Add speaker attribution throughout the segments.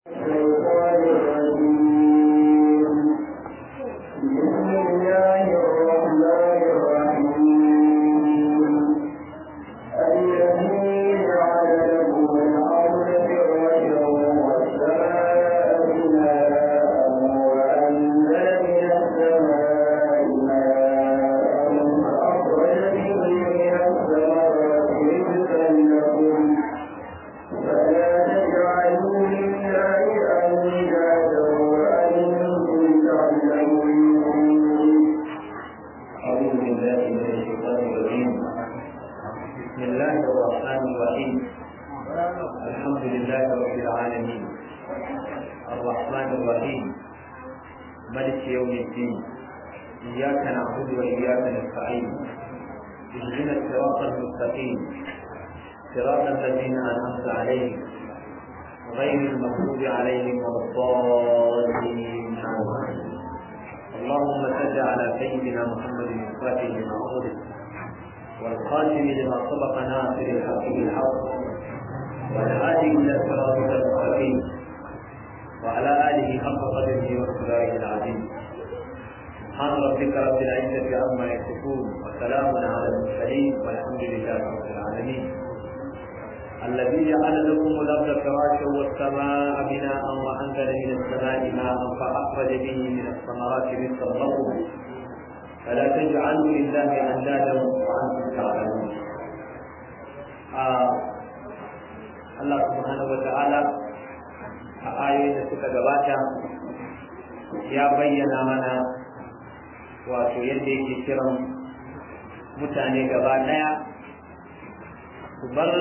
Speaker 1: صراط الذين أنعمت عليهم غير المغضوب عليهم ولا الضالين اللهم صل على سيدنا محمد الفاتح لما أغلق والخاتم لما سبق ناصر الحق بالحق والهادي إلى صراطك المستقيم وعلى آله حق قدره وقدره العظيم سبحان ربك رب العزة عما يصفون وسلام على المرسلين والحمد لله رب العالمين الذي جعل لكم الأرض فراشا والسماء بناء وأنزل من السماء ماء فأخرج به من الثمرات رزقا لكم فلا تجعلوا لله أندادا وأنتم تعلمون Allah subhanahu wa ta'ala a ayoyin da suka gabata ya bayyana mana wato yadda yake kiran mutane gaba ɗaya su bar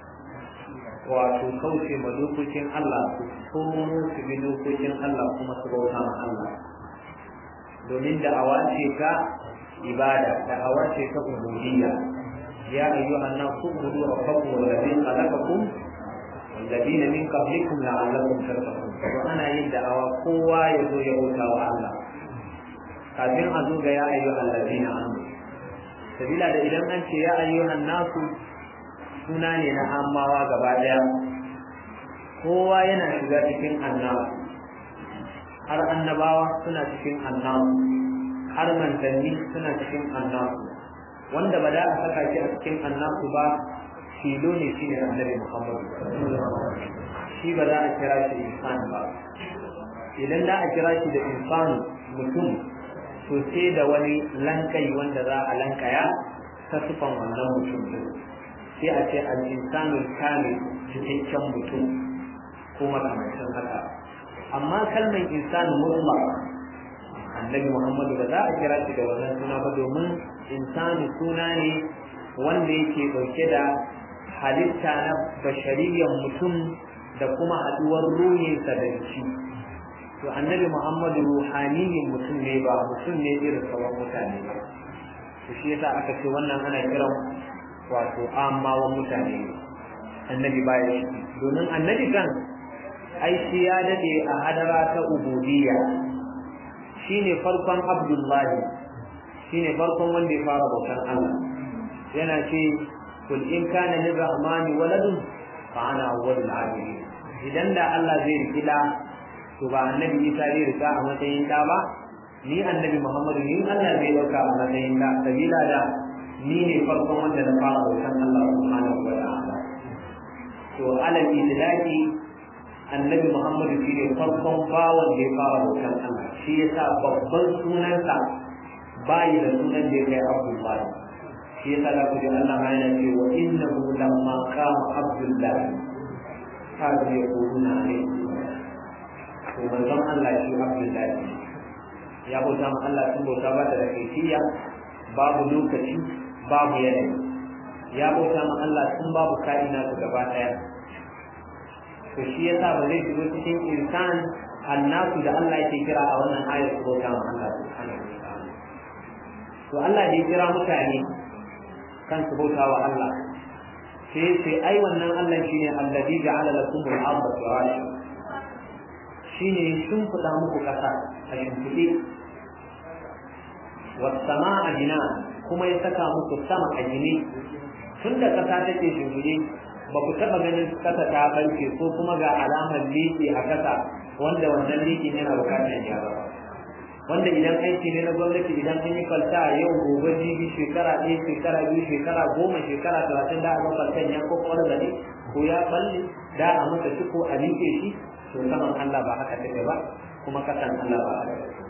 Speaker 1: wato kauce ma dokokin Allah su komo su bi dokokin Allah kuma su bauta ma Allah domin da awace ka ibada da awace ka ubudiyya ya ayyuhan nasu ubudu rabbakum alladhi khalaqakum والذين من قبلكم لعلكم تتقون وانا yin da'awa kowa ya zo ya bauta wa Allah kafin a zo ga ya ayyuhan ladina amanu sabila da idan an ce ya ayyuhan nasu suna ne na amawa gaba daya kowa yana shiga cikin annabi har annabawa suna cikin annabi har manzanni suna cikin annabi wanda ba da a saka shi a cikin annabi ba filo ne shine annabi Muhammad shi ba za a kira shi insan ba idan da a kira shi da insan mutum to sai da wani lankai wanda za a lankaya ta sufan wannan mutum din sai a ce al-insanul kamil cikakken mutum ko makamancin haka amma kalmar insan mutlaq annabi Muhammadu ba za a kira shi da wannan suna ba domin insanu suna ne wanda yake dauke da halitta na bashariyar mutum da kuma haduwar ruhinsa da shi to annabi muhammadu ruhaniyin mutum ne ba mutum ne irin sauran mutane ba to shi yasa aka ce wannan ana kiran wato amawan mutane annabi baya shi domin annabi kan ai shi ya dade a hadara ta ubudiyya shine farkon abdullahi shine farkon wanda ya fara bautar Allah yana ce kul in kana lirrahmani waladun fa ana awwalul abidin idan da Allah zai riki da to ba annabi Isa zai rika a matsayin da ba ni annabi Muhammadu ni Allah zai dauka a matsayin da sabila da ni ne farkon wanda na fara bautan Allah subhanahu wa ta'ala to alal idlaki annabi Muhammadu shi ne farkon bawan da ya fara bautan Allah shi yasa babban sunansa bayi da sunan da ya kai Abdullahi shi yasa za ku ji Allah ma yana ce wa innahu lamma qama abdullah kazu ya kuruna ne to manzon Allah shi abdullah ya bauta ma Allah sun bauta ba da kaifiya babu lokaci babu yanayi ya bauta ma Allah sun babu ka'ina su gaba daya to shi yasa ba zai shigo cikin insan annasu da Allah yake kira a wannan ayar su bauta ma Allah subhanahu wa ta'ala to Allah da ya kira mutane kan su bauta wa Allah sai sai ai wannan Allah shine allazi ja'ala lakum al-ardha firasha shine shin kuda muku kasa a shimfiɗe was sama'a bina kuma ya saka muku sama a gine tun da kasa take shimfiɗe ba ku taɓa ganin kasa ta ɓarke ko kuma ga alamar liƙi a kasa wanda wannan liƙin yana buƙatar gyara ba wanda idan aiki ne na gwamnati idan an yi kwalta yau gobe jibi shekara ɗaya shekara biyu shekara goma shekara talatin da aka kwaltan ya ko kwallo da ne ko ya balle da a masa shi ko a liƙe shi to saman Allah ba haka take ba kuma kasan Allah ba haka take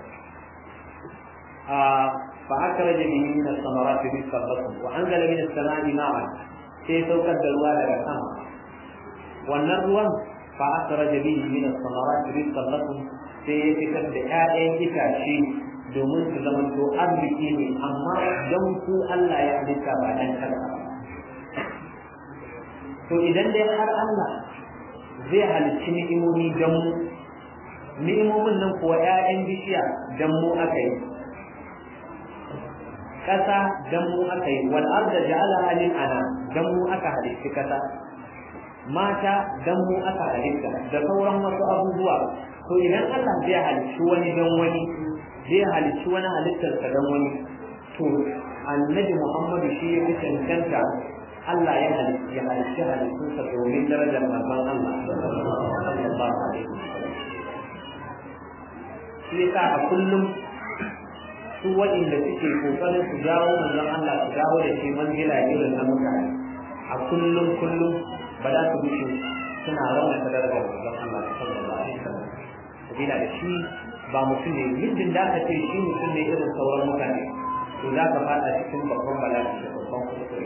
Speaker 1: a fa akhraja bihi min as-samarati rizqan lakum wa anzala min as-sama'i ma'an sai saukar da ruwa daga sama wannan ruwan fa akhraja bihi min as-samarati rizqan lakum sai ya fitar da ƴaƴan itace domin su zama to arziki ne amma don ku Allah ya halitta ba dan kada to idan dai har Allah zai halicci ni'imomi don mu ni'imomin nan kuwa ƴaƴan bishiya don mu aka yi ƙasa don mu aka yi wal arda ja'alaha lil ana don mu aka halicci ƙasa mata don mu aka halitta da sauran wasu abubuwa to idan Allah zai halicci wani don wani zai halicci wani halittarsa don wani to annabi Muhammadu shi ya fi cancanta Allah ya halicci ya halicci halittunsa domin darajar manzon Allah sallallahu alaihi wasallam shi yasa a kullum su waɗanda suke kokarin su jawo manzon Allah su dawo da shi manzila irin na mutane a kullum kullum ba za su bushe suna raunata darajar manzon Allah sallallahu alaihi wasallam sabila da shi ba mutum ne yadda da ka ce shi mutum ne irin sauran mutane to za ka fada cikin babban bala'i da babban kuskure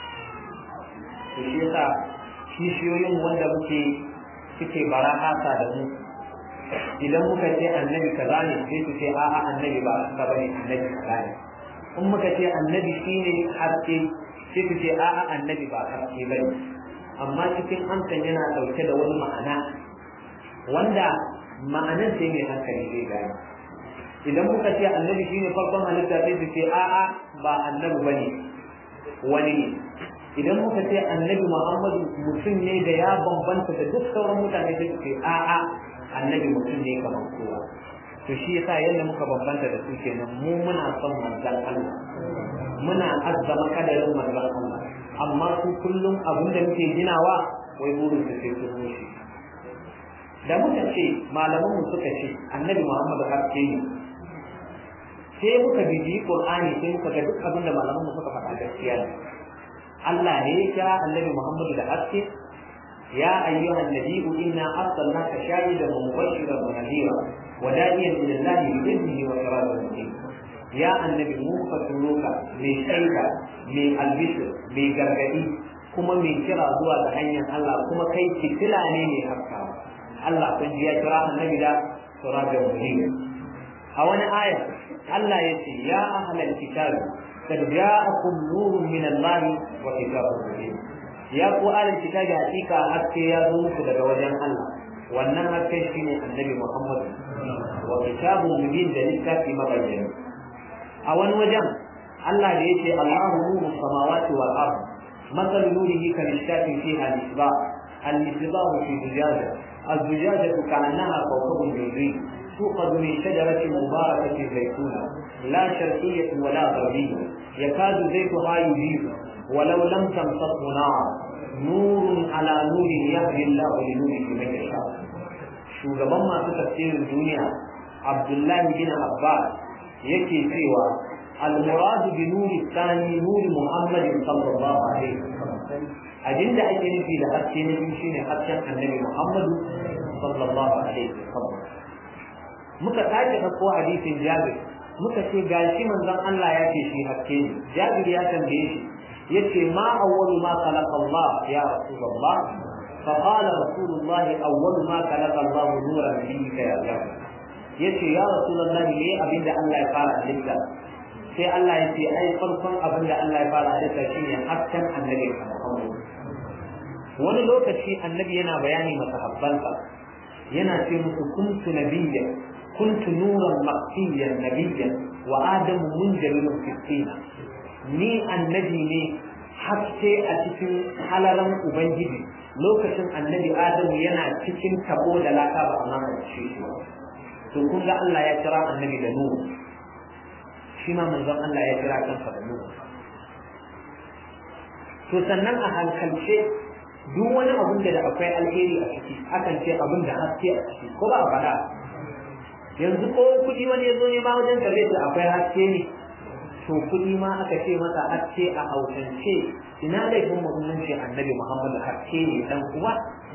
Speaker 1: to shi yasa kishiyoyin wanda muke suke barahasa da mu idan muka ce annabi kaza ne sai su ce a'a annabi ba ka bane annabi kaza ne in muka ce annabi shine haske sai su ce a'a annabi ba haske bane amma cikin amsan yana dauke da wani ma'ana wanda ma'anar sai mai hankali zai gane idan muka ce annabi shine farkon halitta sai su ce a'a ba annabi bane wani ne idan muka ce annabi muhammadu mutum ne da ya bambanta da duk sauran mutane sai su ce a'a annabi mutum ne kamar kowa to shi yasa yadda muka bambanta da su kenan mu muna son manzon Allah muna azzama kadarin manzon Allah amma su kullum abin da muke ginawa wai burin su sai su rushe da muka ce malaman mu suka ce annabi Muhammadu haske ne sai muka bibi Qur'ani sai muka ga duk abin da malaman mu suka faɗa gaskiya ne Allah ne ya kira annabi Muhammadu da haske يا أيها النبي إنا أرسلناك شاهدا ومبشرا ونذيرا وداعيا إلى الله بإذنه وسراجا منيرا يا النبي مو فتلوك من شيكا من البشر من gargadi kuma mai kira zuwa ga hanyar Allah kuma kai fitila ne mai haskawa Allah kun ji ya kira annabi da surajan munir a wani aya Allah ya ce ya ahlal kitab qad ja'akum nurun min Allah wa kitabun mubin ya ku alin kitabi hakika haske ya zo muku daga wajen Allah wannan haske shine annabi Muhammad wa kitabun mubin da littafi mabayyana a wani wajen Allah da yace Allahu nuru samawati wal ard مثل نوره كمشكاة فيها مصباح المصباح في زجاجة الزجاجة كأنها كوكب دري توقد من شجرة مباركة زيتونة لا شرقية ولا غربية يكاد زيتها يضيء ولو لم تمسسه نار نور على نور يهدي الله لنوره من يشاء shugaban masu tafsirin duniya abdullahi bin abbas yake cewa al-murad bi nuri tsani nuri muhammadin sallallahu alaihi wasallam abinda ake nufi da haske na biyu shine hasken annabi muhammadu sallallahu alaihi wasallam muka sake ɗauko hadisin jabir muka ce gashi manzon Allah ya ce shi haske ne jabir ya tambaye shi yace ma awwalu ma khalaqa Allah ya rasulullah fa qala rasulullah awwalu ma khalaqa Allah nuran nabiyyika ya jabir yace ya rasulullah me abinda Allah ya fara halitta sai Allah ya ce ai farkon abinda Allah ya fara halitta shine hasken annabi Muhammad wani lokaci annabi yana bayani masahabbansa yana ce musu kuntu nabiyya kuntu nuran maqtiyan nabiyyan wa adamu munjalun fi ni annabi ne haske a cikin halaran ubangiji lokacin annabi adamu yana cikin tabo da laka ba amma ba shi to kun ga Allah ya kira annabi da nuru shi ma manzon Allah ya kira kansa da nuru to sannan a hankalce duk wani abun da akwai alheri a ciki akan ce abun da haske a ciki ko ba a faɗa yanzu ko kuɗi wani ya zo ne ma wajen ka zai ce akwai haske ne to kuɗi ma aka ce masa haske a hausance ina laifin muhimmanci annabi muhammadu haske ne dan uwa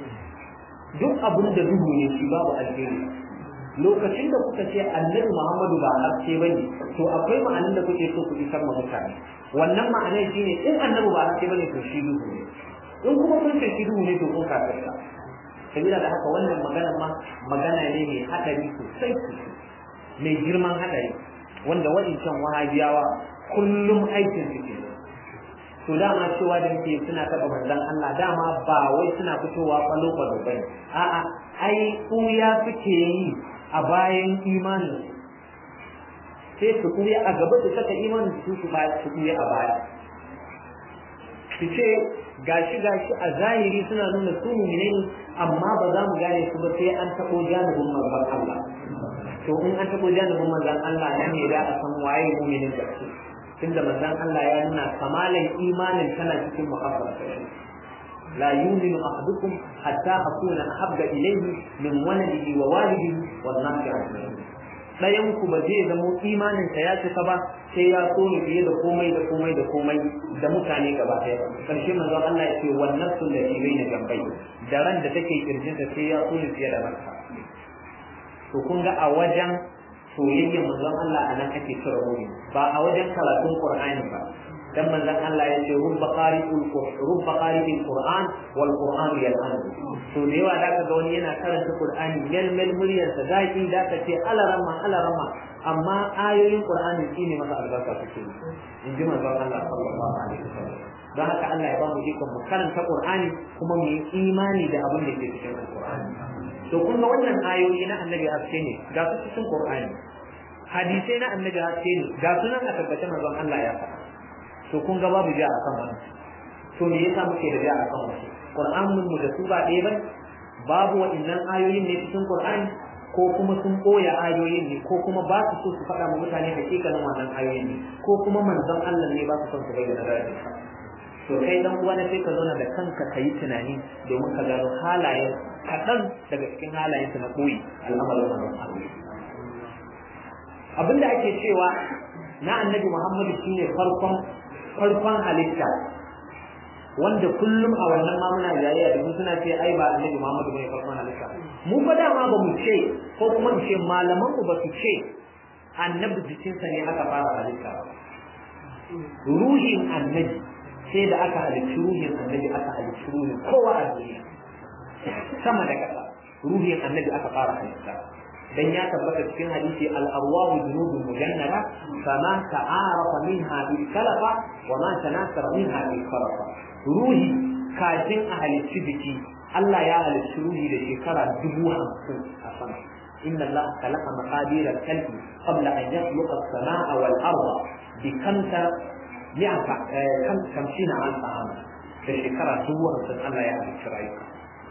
Speaker 1: duk abun da duhu ne shi babu alheri lokacin da kuka ce annabi muhammadu ba haske bane to akwai ma'anin da kuke so ku isar ma mutane wannan ma'anar shine in annabi ba haske bane to shi duhu ne in kuma kun ce shi duhu ne to kun kafirta sabila da haka wannan magana ma magana ne mai hadari sosai sosai mai girman hadari wanda waɗancan wahabiyawa kullum aikin su ke to dama cewa da muke suna taɓa manzon Allah dama ba wai suna fitowa kwalo kwalo bane a'a ai ya suke yi a bayan imanin sai su kuya a gaba su saka imanin su su su kuya a baya su ce gashi gashi a zahiri suna nuna su mu'mine ne amma ba za mu gane su ba sai an taɓo janibin manzon Allah to in an taɓo janibin manzon Allah nan ne da a san waye mu'minin gaske tunda manzon Allah ya nuna kamalan imanin tana cikin muhabbar لا يؤمن أحدكم حتى أكون أحب إليه من ولده ووالده والناس أجمعين ɗayan ku ba zai zamo imanin sa ya cika ba sai ya so ni fiye da komai da komai da komai da mutane gaba ɗaya karshe manzo Allah ya ce wannan sun da ke bai na gambai da ran da take kirjin ta sai ya so ni fiye da ranka to kun ga a wajen soyayyar manzon Allah a nan ake kira mu ba a wajen karatun Qur'ani ba dan manzon Allah ya ce rubba qari'ul rubba qari'il qur'an wal qur'an yal'an to da yawa da ka ga wani yana karanta qur'ani yalmal muryar sa zaki da ka ce alarama alarama amma ayoyin qur'ani shine masa albarka suke in ji manzon Allah sallallahu alaihi wasallam don haka Allah ya ba mu ikon mu karanta qur'ani kuma mu yi imani da abin da ke cikin qur'ani to kun ga wannan ayoyi na annabi haske ne ga su cikin qur'ani hadisai na annabi haske ne ga sunan a tabbatar manzon Allah ya faɗa to kun ga babu ja akan wannan to me yasa muke da ja akan wannan Qur'anin mu da su ba ɗaya ba babu wa'annan ayoyin ne cikin Qur'ani ko kuma sun koya ayoyin ne ko kuma ba su so su faɗa ma mutane hakikanin wannan ayoyin ne ko kuma manzon Allah ne ba su son su bayyana darajar to kai dan uwa na sai ka zauna da kanka kayi tunani domin ka gano halayen kaɗan daga cikin halayen na koyi al'amarin manzon Allah abinda ake cewa na annabi Muhammadu shine farkon farkon halitta wanda kullum a wannan ma muna jayayya da suna ce ai ba annabi Muhammadu bane farkon halitta mu fa dama ba mu ce ko kuma mu ce malaman ku ba su ce annabi jikinsa ne aka fara halitta ruhin annabi sai da aka halicci ruhin annabi aka halicci ruhin kowa a duniya sama da ƙasa ruhin annabi aka fara halitta dan ya tabbata cikin hadisi al-arwahu junudun mujannada fama ta'arafa minha bil kalafa wa ma tanasara minha bil farafa ruhi kafin a halicci jiki Allah ya halicci ruhi da shekara dubu hamsin a sama inna Allah khalaqa maqadir al-khalqi qabla an yakhluqa as-samaa wal arda bi kamta mi'ata kam kamshina alfa ama da shekara dubu hamsin Allah ya halicci rayuka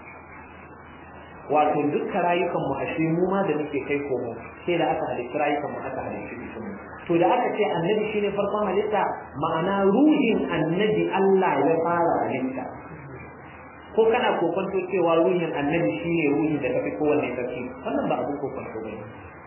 Speaker 1: wato dukka rayukan mu ashe mu ma da muke kai komo sai da aka halicci rayukan mu aka halicci jikin mu to da aka ce annabi shine farkon halitta ma'ana ruhin annabi Allah ya fara halitta ko kana kokonto cewa ruhin annabi shine ruhin da tafi kowanne sarki wannan ba abin kokonto bane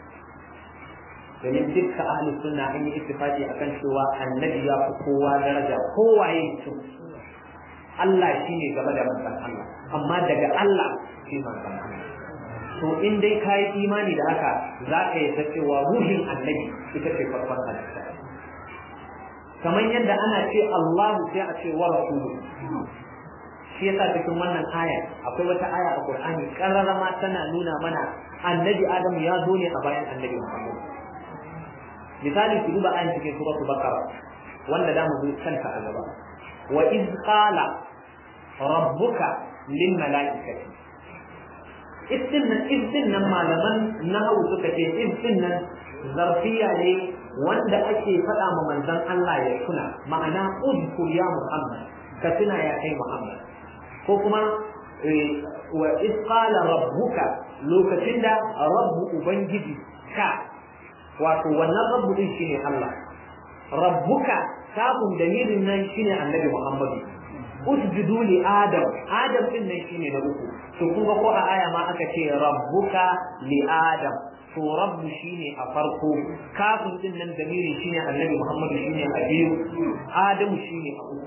Speaker 1: domin dukka ahli sunna an yi ittifaqi akan cewa annabi ya fi kowa daraja kowaye mutum Allah shine gaba da manzon Allah amma daga Allah shi manzon Allah to in dai ka yi imani da haka za ka yi ta cewa ruhin annabi ita ce farkon halitta kamar yadda ana ce Allahu sai a ce wa rasulu shi yasa cikin wannan aya akwai wata aya a Qur'ani kararama tana nuna mana annabi Adamu ya zo ne a bayan annabi Muhammad misali ku duba ayan cikin suratul Baqara wanda da mu kanta a gaba wa iz qala rabbuka lil malaikati isin nan isin nan malaman nahawu suka ce isin nan zarfiya ne wanda ake faɗa ma manzon Allah ya tuna ma'ana udkur ya Muhammad ka tuna ya kai Muhammad ko kuma wa iz qala rabbuka lokacin da rabbu ubangiji ka wato wannan rabbu din shine Allah rabbuka sabon dalilin nan shine annabi Muhammadu usjudu li adam adam din nan shine na uku to kun ga ko a aya ma aka ce rabbuka li adam to rabbu shine a farko kafin din nan damiri shine annabi muhammadu shine a biyu adamu shine a uku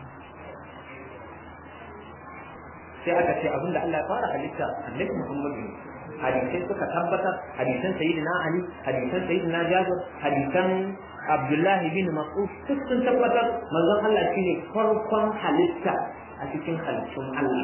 Speaker 1: sai aka ce abinda Allah ya fara halitta annabi muhammadu ne hadisai suka tabbatar hadisan sayyidina ali hadisan sayyidina jabir hadisan abdullahi bin mas'ud duk sun tabbatar manzon Allah shine farkon halitta a cikin halittun Allah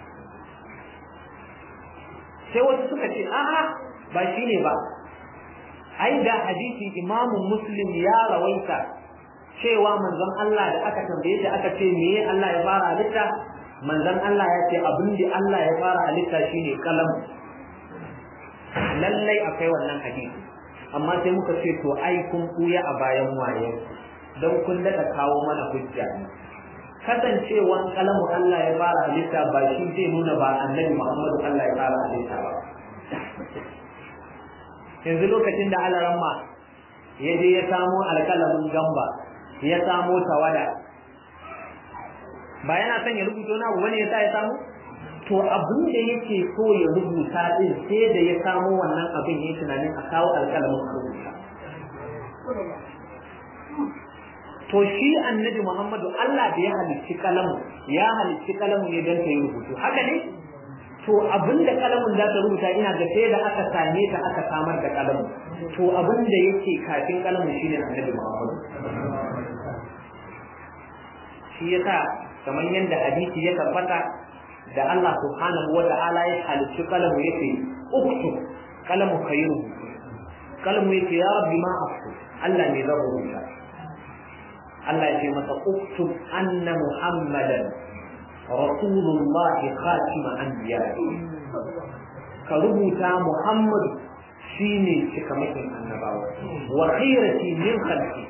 Speaker 1: sai wasu suka ce a'a ba shine ba ai da hadisi imamu muslim ya rawaita cewa manzon Allah da aka tambaye shi aka ce me Allah ya fara halitta manzon Allah ya ce abin da Allah ya fara halitta shine kalam lallai akwai wannan hadisi amma sai muka ce to ai kun kuya a bayan waye don kun daɗa kawo mana hujja ne kasancewan kalamu Allah ya fara halitta ba shi zai nuna ba annabi Muhammadu Allah ya fara halitta ba yanzu lokacin da alaramma ya je ya samo alkalamin gamba ya samo tawada ba yana son ya rubuta wani abu wani ya sa ya samu to abin da yake so ya rubuta din sai da ya samo wannan abin ya tunanin a kawo alƙalamin a rubuta to shi annabi Muhammadu Allah da ya halicci kalamu ya halicci kalamu ne don ta yi rubutu haka ne to abin da kalamun za ta rubuta ina ga sai da aka same ta aka samar da kalamu to abin da yake kafin kalamu shine annabi Muhammadu shi yasa kamar yadda hadisi ya tabbata da Allah subhanahu wa ta'ala ya halicci kalamu yake uktu kalamu kai rubutu kalamu yake ya rabbi ma afsu Allah ne zan rubuta Allah ya ce masa uktu anna muhammadan rasulullah khatima anbiya ka rubuta muhammad shine cikamakin annabawa wa khairati min khalqi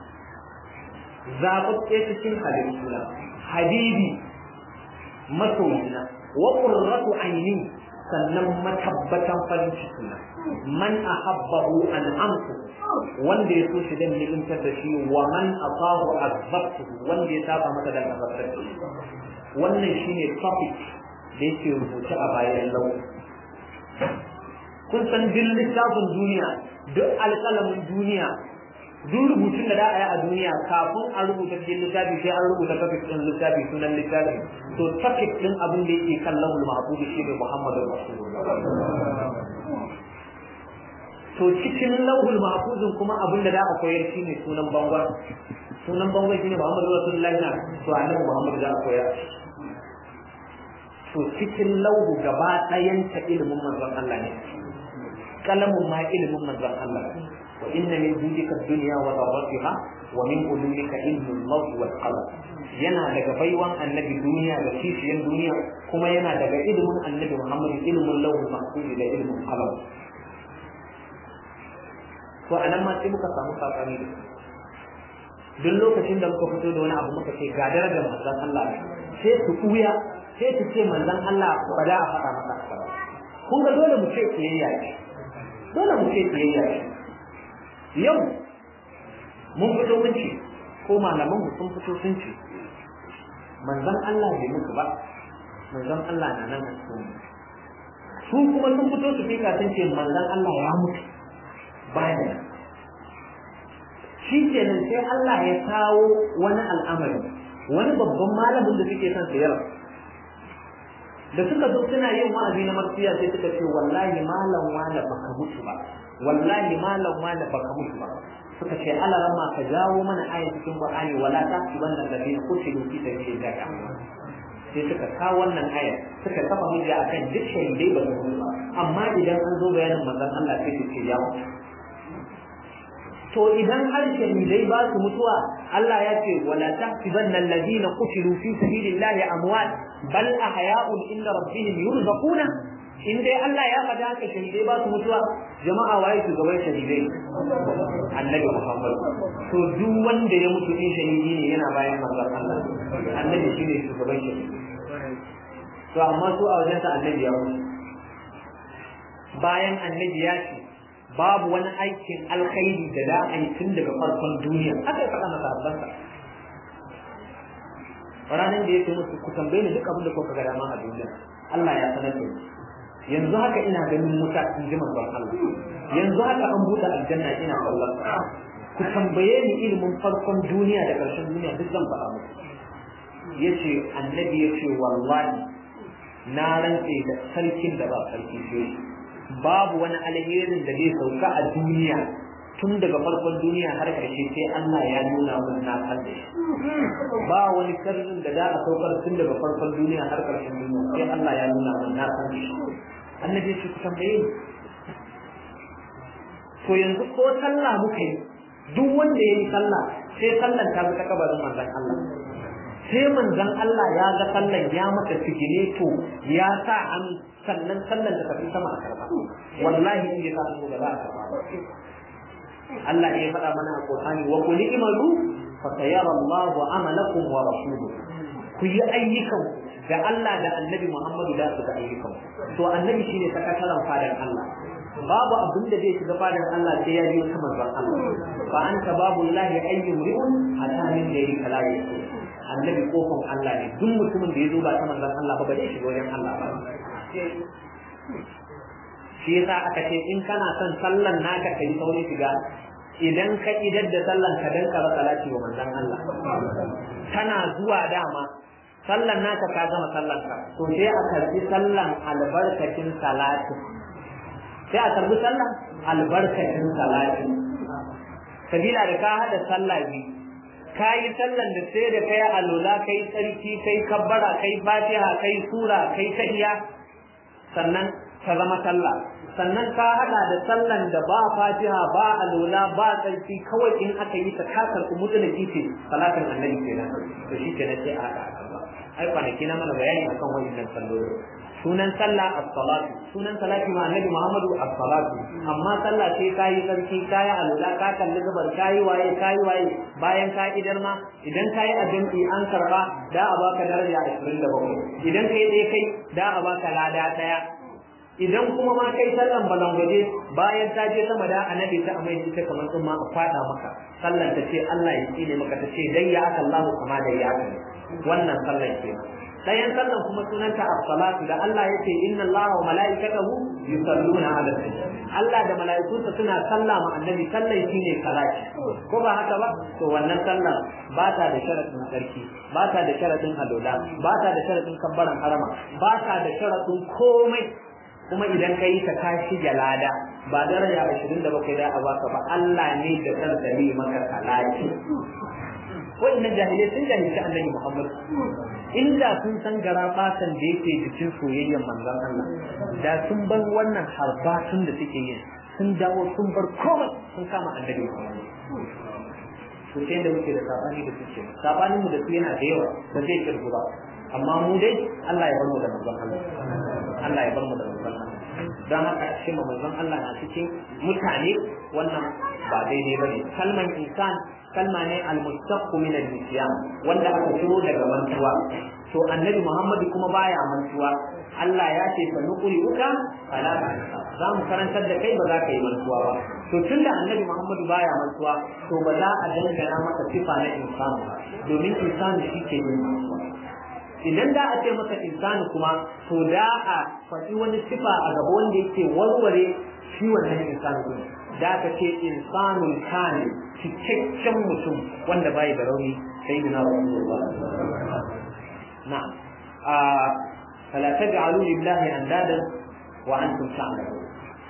Speaker 1: zaɓaɓɓe cikin halittuna habibi masoyina wa qurratu aini sannan matabbatan farin cikina man ahabbahu an amsu wanda ya so shi dan ni'imtar da shi wa man asahu azabtu wanda ya saba masa dan azabtar da shi wannan shine topic da yake rubuce a bayan lau kun san duk littafin duniya duk alƙalamin duniya duk rubutun da za a yi a duniya kafin a rubuta cikin littafi sai an rubuta topic ɗin littafi sunan littafi to topic ɗin abin da yake kan lahul mahfuz shi ne Muhammadu Rasulullah to cikin lahul mahfuzin kuma abin da za a koyar shi ne sunan bangon sunan bangon shi ne Muhammadu Rasulullah na to annabi Muhammadu za a koyar to cikin lauhu gaba ɗayan ta ilimin manzon Allah ne kalamun ma ilimin manzon Allah ne وإن من جودك الدنيا وضرتها ومن علومك علم الله والقلم yana daga baiwan annabi duniya da kishiyan duniya kuma yana daga ilimin annabi Muhammad ilimin lauhul mahfuz da ilimin qalam to anan ma sai muka samu sakani da duk lokacin da muka fito da wani abu muka ce ga darajar manzon Allah sai su kuya sai su ce manzon Allah ba da a faɗa masa haka ba kun ga dole mu ce kiyayya ce dole mu ce kiyayya ce yau mun fito mun ce ko malaman mu sun fito sun ce manzon Allah bai mutu ba manzon Allah na nan a cikin su kuma sun fito su fika sun ce manzon Allah ya mutu baya shi kenan sai Allah ya kawo wani al'amari wani babban malamin da suke son sayar da suka zo suna yin wa'azi na marsiya sai suka ce wallahi malam wala baka mutu ba wallahi malam wala baka mutu ba suka ce ala ramma ka jawo mana aya cikin qur'ani wala ta wannan da bin kutilu fi sabilillah sai suka kawo wannan aya suka kafa hujja akan duk shahidai ba su mutu ba amma idan an zo bayanin manzon Allah sai su ce ya mutu to idan har shahidai ba su mutuwa Allah ya ce wala tahsibanna alladhina qutilu fi sabilillahi amwat bal ahya'un inda rabbihim yurzaquna in dai Allah ya faɗa haka shahidai ba su mutuwa jama'a waye su gaban shahidai annabi Muhammad to duk wanda ya mutu din shahidi ne yana bayan manzon Allah annabi shine shugaban shahidi to amma su a wajen annabi ya mutu bayan annabi ya ce babu wani aikin alkhairi da za a yi tun daga farkon duniya aka yi faɗa masa abbansa ranar da yake musu ku tambaye ni duk abin da kuka ga dama a duniya Allah ya sanar da ni yanzu haka ina ganin wuta in ji manzon Allah yanzu haka an buɗe aljanna ina kallon ku tambaye ni ilimin farkon duniya da ƙarshen duniya duk zan faɗa muku yace annabi yace wallahi na rantse da sarkin da ba sarki sai babu wani alherin da zai sauka a duniya tun daga farkon duniya har ƙarshe sai Allah ya nuna mun na san da shi ba wani sirrin da za a saukar tun daga farkon duniya har ƙarshen duniya sai Allah ya nuna mun na san da shi annabi shi ku tambaye ni to yanzu ko sallah muka yi duk wanda ya yi sallah sai sallan ta bi ta kabarin manzon Allah sai manzon Allah ya ga sallan ya maka sigine to ya sa an sannan sallan ta tafi sama a karba wallahi in ya sa su da za a karba Allah ya faɗa mana a Qur'ani wa qul imalu fa sayara Allahu amalakum wa rasuluhu ku yi ayyukan da Allah da Annabi Muhammadu da su ga ayyukan to Annabi shine sakataren fadan Allah babu abin da zai shiga fadan Allah sai ya biyo ta manzon Allah fa anta babu lahi ayyu ri'un hatta min yayi kalaye Annabi kofin Allah ne duk mutumin da ya zo ba ta manzon Allah ba ba zai shiga wajen Allah ba shi yasa aka ce in kana son sallan naka ka yi saurin shiga idan ka idar da sallan ka dan kara salati wa manzon Allah tana zuwa dama sallan naka ka gama sallan ka to sai a karbi sallan albarkacin salati sai a karbi sallan albarkacin salati sabila da ka hada sallah biyu ka yi sallan da sai da kai alola kai tsarki kai kabbara kai fatiha kai sura kai tahiya sannan ka zama sallah sannan ka hada da sallan da ba fatiha ba alola ba tsarki kawai in aka yi ta kasar ku mutu da kife salatin annabi kenan to shi kenan sai a hada a ai kwanaki na mana bayani akan wannan salloli sunan sallah as-salatu sunan salati ma annabi Muhammadu as-salatu amma sallah sai kayi sarki kayi alula ka kalli gabar kayi waye kayi waye bayan ka idar ma idan kayi ajinki an karba da a baka daraja 27 idan kai dai kai da a baka lada daya idan kuma ma kai sallan balangwaje bayan ta je sama da annabi ta amai ita kamar sun ma a fada maka sallan ta ce Allah ya tsine maka ta ce dai ya aka Allah kama da ya aka wannan sallan kenan dayan sallan kuma sunanta as-salatu da Allah yace inna Allaha wa malaikatahu yusalluna 'ala nabi Allah da mala'ikunsa suna salla ma annabi sallan shine salati ko ba haka ba to wannan sallan ba ta da sharadin sarki ba ta da sharadin alola ba ta da sharadin kabbaran harama ba ta da sharadin komai kuma idan ka yi ta ka shige lada ba daraja 27 da a baka ba Allah ne da kansa ne maka salati wa'annan jahilai sun jahilci annabi Muhammad inda sun san gara fatan da yake jikin soyayyar manzon Allah da sun bar wannan harbatun da suke yin sun dawo sun bar komai sun kama annabi Muhammad to sai da muke da sabani da suke sabanin mu da su yana da yawa ba zai kirgu ba amma mu dai Allah ya bar mu da manzon Allah Allah ya bar mu da manzon Allah dan haka shi manzon Allah na cikin mutane wannan ba daidai bane kalman insan kalma ne almustaqqu min al-nisyan wanda aka ciro daga mantuwa to annabi Muhammad kuma baya mantuwa Allah ya ce fa nuqri uka fala za mu karantar da kai ba za ka yi mantuwa ba to tunda annabi Muhammad baya mantuwa to ba za a dangana masa sifa na insan ba domin insan shi ke yin mantuwa idan da a ce masa insani kuma to da a faɗi wani sifa a gaba wanda yake warware shi wannan insani ne da aka ce insanul kamil cikakken mutum wanda bai da rauni sai da rasulullah na'am a fala taj'alu lillahi andadan wa antum ta'lamun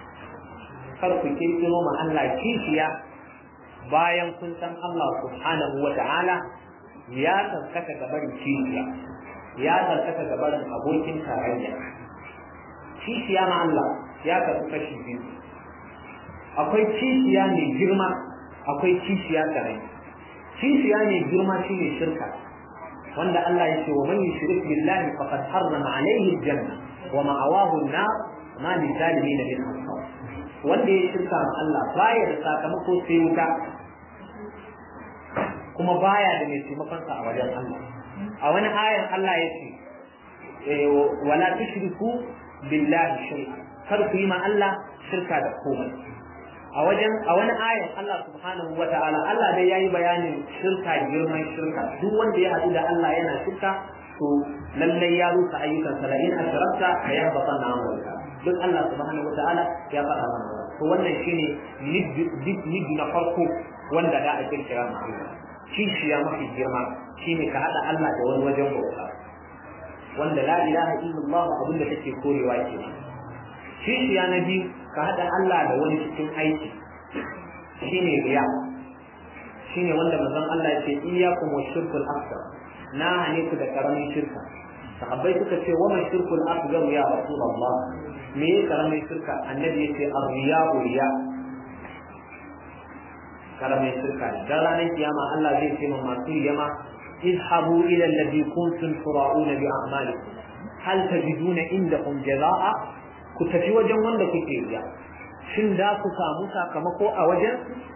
Speaker 1: kar ku kirkiro ma Allah kishiya bayan kun san Allah subhanahu wa ta'ala ya tsarkaka gabarin kishiya ya tsarkaka gabarin abokin tarayya kishiya ma Allah ya kasu kashi biyu akwai kishiya mai girma akwai kishiya karai kishiya mai girma shine shirka wanda Allah ya ce wa man yushrik billahi faqad harrama alayhi aljanna wa ma'awahu an-nar ma li zalimin min ansar wanda ya shirka ma Allah baya da sakamako sai wuta kuma baya da mai taimakon sa a wajen Allah a wani ayan Allah ya ce wala tushriku billahi shay'a kar ku yi ma Allah shirka da komai a wajen a wani ayan Allah subhanahu wa ta'ala Allah dai yayi bayanin shirka girman shirka duk wanda ya haɗu da Allah yana shirka to lallai ya rusa ayyukan sa la in asrakta la yahbatanna amaluka duk Allah subhanahu wa ta'ala ya faɗa mana to wannan shine nid na farko wanda da a kirkira mutum kishiya mafi girma shine ka haɗa Allah da wani wajen bauta wanda la ilaha illallah abinda take korewa kenan kishiya na biyu ka haɗa Allah da wani cikin aiki shine riya shine wanda manzon Allah ya ce iyyakum washirkul akbar na hane ku da karamin shirka sahabbai suka ce wa man shirkul akbar ya rasulullah me ya karamin shirka annabi ya ce arriya riya karamin shirka ne dan ranar kiyama Allah zai ce ma masu yama idhabu ila alladhi kuntum tura'una bi a'malikum hal tajiduna indakum jazaa'a ku tafi wajen wanda kuke riya shin da ku samu sakamako a wajen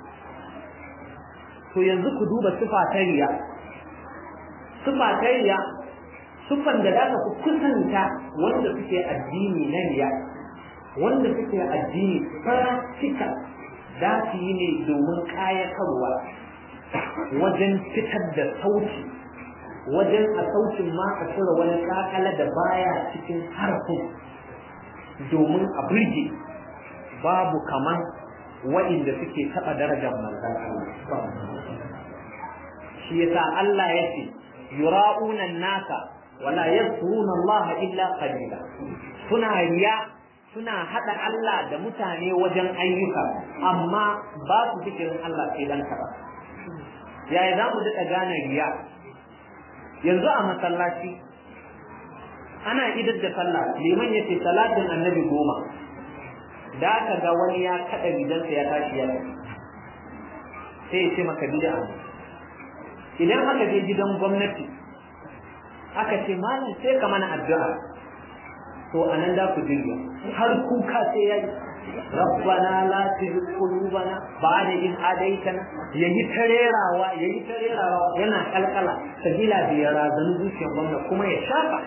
Speaker 1: to yanzu ku duba sifa ta riya sifa ta riya sifan da zaka ku kusanta wanda suke addini na riya wanda suke addini practical za su yi ne domin kayatarwa wajen fitar da sauti wajen a sautin ma a cire wani kakala da baya cikin harafin domin a burge babu kaman wa'inda suke taɓa darajar manzan Allah. Shi yasa Allah ya ce, yura'una nasa wala yadhkuruna Allah illa qalila. Suna riya suna haɗa Allah da mutane wajen ayyuka amma ba su zikirin Allah sai dan kaɗan. Yaya za mu daɗa gane riya? Yanzu a masallaci ana idar da sallah liman ya ce salatin annabi goma da aka ga wani ya kaɗa rigansa ya tashi ya sai ya ce maka bid'a idan aka je gidan gwamnati aka ce malam sai ka mana addu'a to anan da ku jirya har kuka sai ya yi rabbana la tuzigh qulubana ba'da in hadaytana yayi tarerawa yayi tarerawa yana kalkala sabila da ya razanu zuciyar gwamnati kuma ya shafa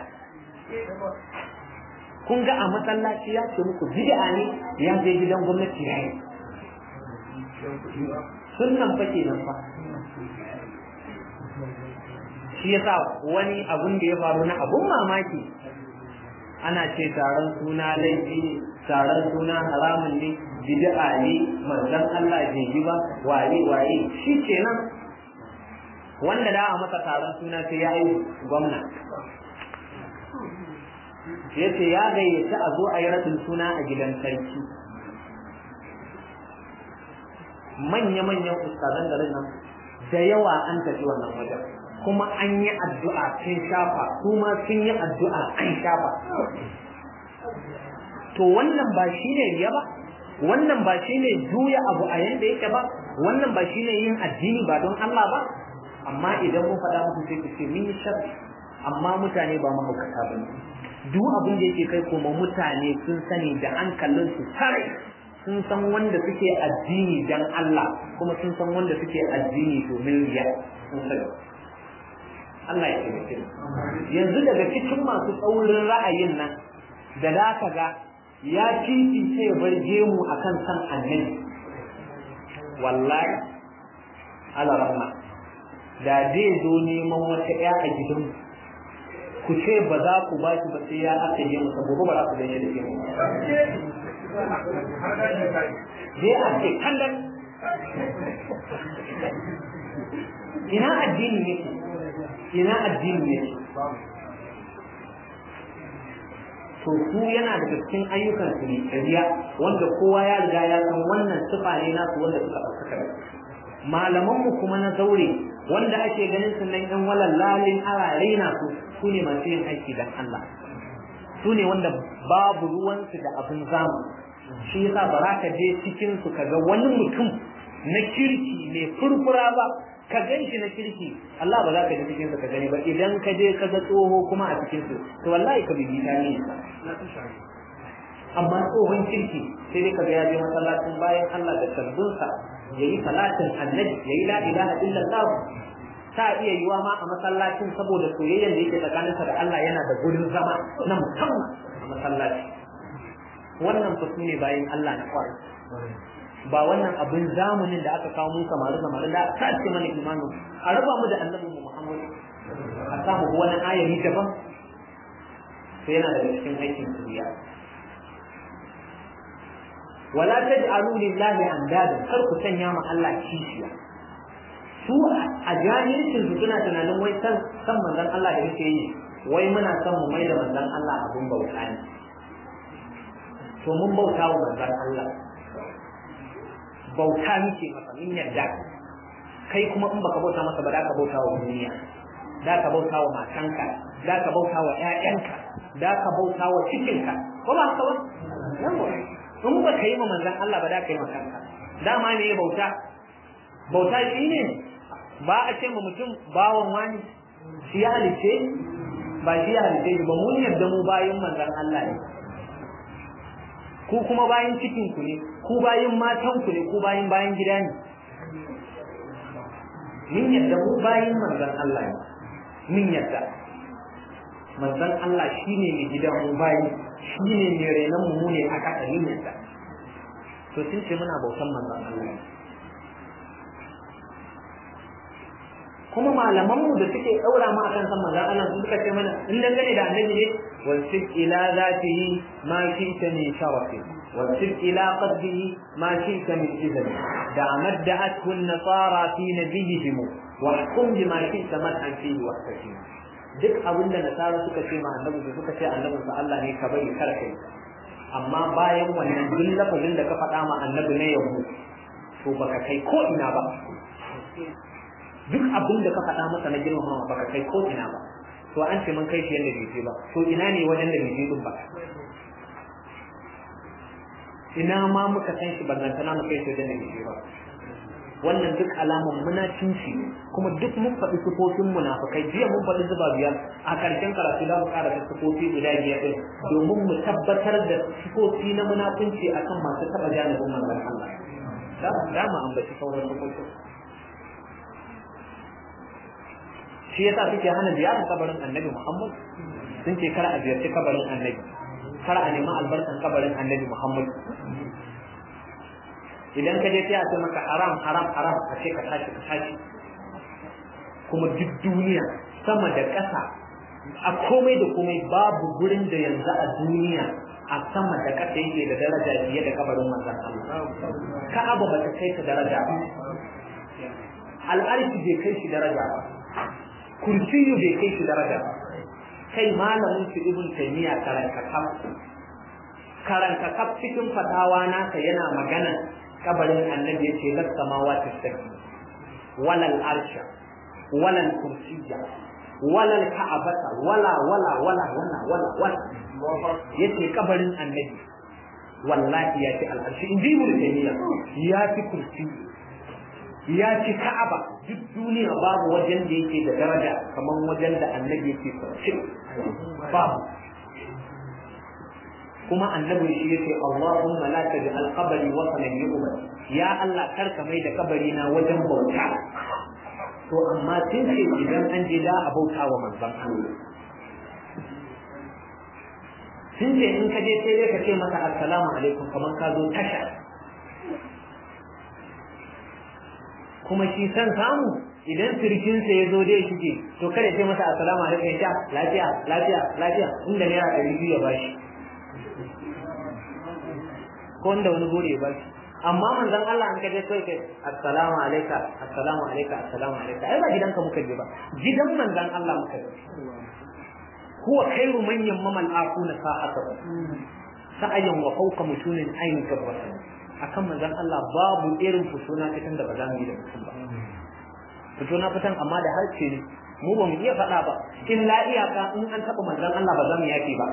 Speaker 1: kun ga a masallaci ya ce muku bid'a ne ya je gidan gwamnati ya yi sunnan fa kenan fa shi yasa wani abun da ya faru na abun mamaki ana ce taron suna laifi ne taron suna haramun ne bid'a ne manzon Allah bai yi ba waye waye shi kenan wanda da a masa taron suna sai ya yi gwamna ya ce ya gayyaci a zo a yi ratin suna a gidan sarki manya-manyan ustazan garin nan da yawa an tafi wannan wajen kuma an yi addu'a sun shafa su ma sun yi addu'a an shafa to wannan ba shi ne riya ba wannan ba shi ne juya abu a yanda yake ba wannan ba shi ne yin addini ba don Allah ba amma idan mun faɗa muku sai ku ce mun yi sharri amma mutane ba mahaukata ba ne duk abin da yake kai kuma mutane sun sani da hankalinsu sarai sun san wanda suke addini dan Allah kuma sun san wanda suke addini domin riya sun sani Allah ya taimake yanzu daga cikin masu tsaurin ra'ayin nan da za ka ga ya kifi ce ya bar gemu akan san annabi wallahi ala rahma da zai zo neman wata ƴa a gidanmu ku ce ba za ku ba shi ba sai ya aka yi masa gobe ba za ku ganye da ke mu zai ake kallon ina addini yake ina addini yake to su yana daga cikin ayyukan su ne riya wanda kowa ya riga ya san wannan sifa ne nasu wanda suka ɗaukaka da malamanmu kuma na zaure wanda ake ganin su nan yan walallalin arare na su su ne masu yin aiki dan Allah su ne wanda babu ruwansu da abin zamu shi yasa ba za ka je cikin su ka ga wani mutum na kirki mai furfura ba ka gan shi na kirki Allah ba za ka je cikin su ka gani ba idan ka je ka ga tsoho kuma a cikin su to wallahi ka bibi ta ne amma tsohon kirki sai dai ka ga ya je masallacin bayan Allah da sabbinsa yayi salatin annabi yayi la ilaha illallah ta iya yiwa ma a masallacin saboda soyayyar da yake tsakaninsa da Allah yana da gurin zama na musamman a masallaci wannan fa ne bayan Allah na kwarai ba wannan abin zamanin da aka kawo mun samari samari da aka ce mana imanin a raba mu da annabi Muhammad a samu wani ayari daban sai yana daga cikin aikin kuriya wala taj'alu lillahi andadan kar ku sanya ma Allah kishiya su a jahilcin su suna tunanin wai san san manzon Allah da yake yi wai muna son mu mai da manzon Allah abun bauta ne to mun bauta wa manzon Allah bauta muke masa min yarda kai kuma in baka bauta masa ba da ka bauta wa duniya da ka bauta wa matanka da ka bauta wa ƴaƴanka da ka bauta wa cikinka ko ba haka ba yawa in ba ka yi ma manzon Allah ba da ka yi ma kanka dama ne bauta bauta shi ne ba a ce ma mutum bawan wani shi ya halice ba shi ya halice ba mun yarda mu bayin manzon Allah ne ku kuma bayin cikin ku ne ku bayin matan ku ne ku bayin bayin gida ne min yadda mu bayin manzon Allah ne min yadda manzon Allah shine mai gidan mu bayi shine mai renon mu ne a kasa min yadda to sun ce muna bautan manzon Allah ne kuma malaman mu da suke daura mu akan san manzon Allah su suka ce mana in dangane da annabi ne wasif ila zatihi ma shi'ta min sharafi wasif ila qadrihi ma shi'ta min izami da amadda'athu an-nasara fi nabiyihim wa hukum bima shi'ta madhan fihi wa tahkim duk abin da nasara suka ce ma annabi su suka ce annabi sa Allah ne ka bari kar kai amma bayan wannan duk lafazin da ka faɗa ma annabi ne yau to baka kai ko ina ba duk abin da ka faɗa masa na girmamawa baka kai ko ina ba to an ce mun kai shi yadda bai je ba to ina ne wajen da bai je din ba ina ma muka san shi bangantana mu kai shi wajen da bai je ba wannan duk alaman munafinci ne kuma duk mun faɗi sifofin munafikai jiya mun faɗi zuba biyar a ƙarshen karatu za mu ƙara da sifofi guda biyar ɗin domin mu tabbatar da sifofi na munafinci akan masu taɓa janibin manzon Allah za mu ambaci sauran sifofin shi yasa suke hana ziyarar kabarin annabi Muhammad sun ce kar a ziyarci kabarin annabi kar a nemi albarkan kabarin annabi Muhammad idan ka je sai a ce maka haram haram haram a ce ka tashi ka tashi kuma duk duniya sama da ƙasa a komai da komai babu gurin da yanzu a duniya a sama da ƙasa yake da daraja fiye da kabarin manzon Allah ka'aba ba ta kai ta daraja ba al'arshi bai kai shi daraja ba kursiyu bai kai shi daraja ba kai malamin su ibn taymiya karanta kaf karanta kaf cikin fatawa naka yana magana kabarin annabi yace las samawati saki walal arsha walal kursiyya walal ka'abata wala wala wala wala wala wala yace kabarin annabi wallahi ya ci al'arshi in ji ibn taymiya ya ci kursiyu ya ci ka'aba duk duniya babu wajen da yake da daraja kamar wajen da annabi yake kwanci babu kuma annabi shi yake Allahumma la taj'al qabri wasanan yu'bad ya Allah karka mai da kabari na wajen bauta to amma tun ce idan an je da a bauta wa manzon Allah sun ce in ka je sai dai ka ce masa assalamu alaikum kamar ka zo tasha kuma shi san samu idan sirkinsa ya zo dai shige to kada sai masa assalamu alaikum ya lafiya lafiya lafiya inda naira ɗari biyu ya bashi ko inda wani gode ya bashi amma manzon Allah an kaje kai kai assalamu alayka assalamu alayka assalamu alayka ai ba gidanka muka je ba gidan manzon Allah muka je huwa khairu man yamma al-aquna sa'ata sa'ayan wa fawqa mutunin ayin gabwatan akan manzon Allah babu irin fitona fitan da ba za mu yi da mutum ba fitona fitan amma da harshe ne mu ba mu iya faɗa ba in la iyaka in an taɓa manzon Allah ba za mu yaki ba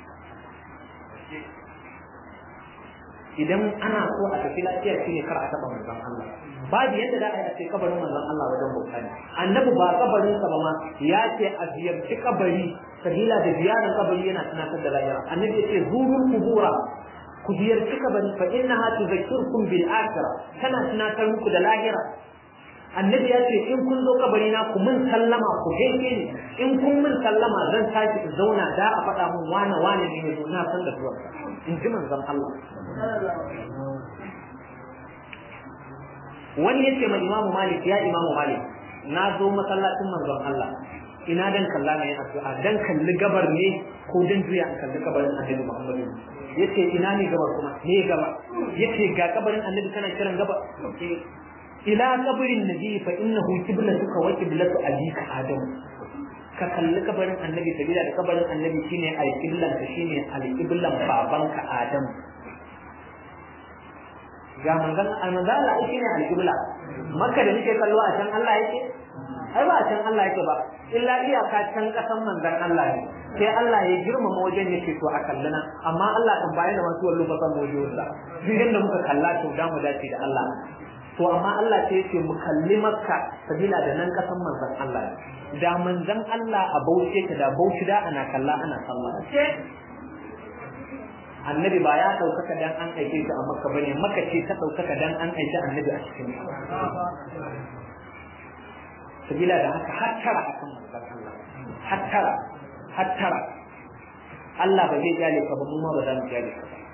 Speaker 1: idan ana so a tafi lafiya shine kar a taɓa manzon Allah babu yadda za a yi a ce kabarin manzon Allah wajen bauta ne annabi ba kabarin sa ba ma ya ce a ziyarci kabari sabila da ziyarar kabari yana tunatar da lahira annabi ya ce zurul kubura ku ziyarci kabari fa innaha tuzakkirukum bil akhirah tana tunatar muku da lahira annabi ya ce in kun zo kabari na ku mun sallama ku gaishe ni in kun mun sallama zan tashi in zauna da a faɗa mun wane wane ne yazo na san da zuwa in ji manzon Allah wani yace ma imamu malik ya imamu malik na zo masallacin manzon Allah ina dan kalla ne addu'a dan kalli gabar ne ko dan juya an kalli kabarin annabi Muhammad yace ina ne gabar kuma ne gaba yace ga kabarin annabi kana kiran gaba ila kabarin nabi fa innahu qiblatuka wa qiblatu abika adam ka kalli kabarin annabi sabila da kabarin annabi shine alqiblan ka shine alqiblan babanka adam ga manzon manzon Allah shine alqibla makka da nake kallo a can Allah yake ai ba a can Allah yake ba illa iyaka can kasan manzon Allah ne sai Allah ya girmama wajen yake to a kallana amma Allah kan bayan da masu wallo ba san wajen duk yanda muka kalla to da mu dace da Allah to amma Allah sai yake mu kalli makka sabila da nan kasan manzon Allah da manzon Allah a bauchi ta da bauchi da ana kalla ana sallah annabi ba ya ɗaukaka dan an aike shi a makka bane makka ce ta ɗaukaka dan an aike annabi a cikin sabila da haka hattara akan manzon Allah hattara hattara Allah ba zai jale ka ba mu ma ba za mu jale ka ba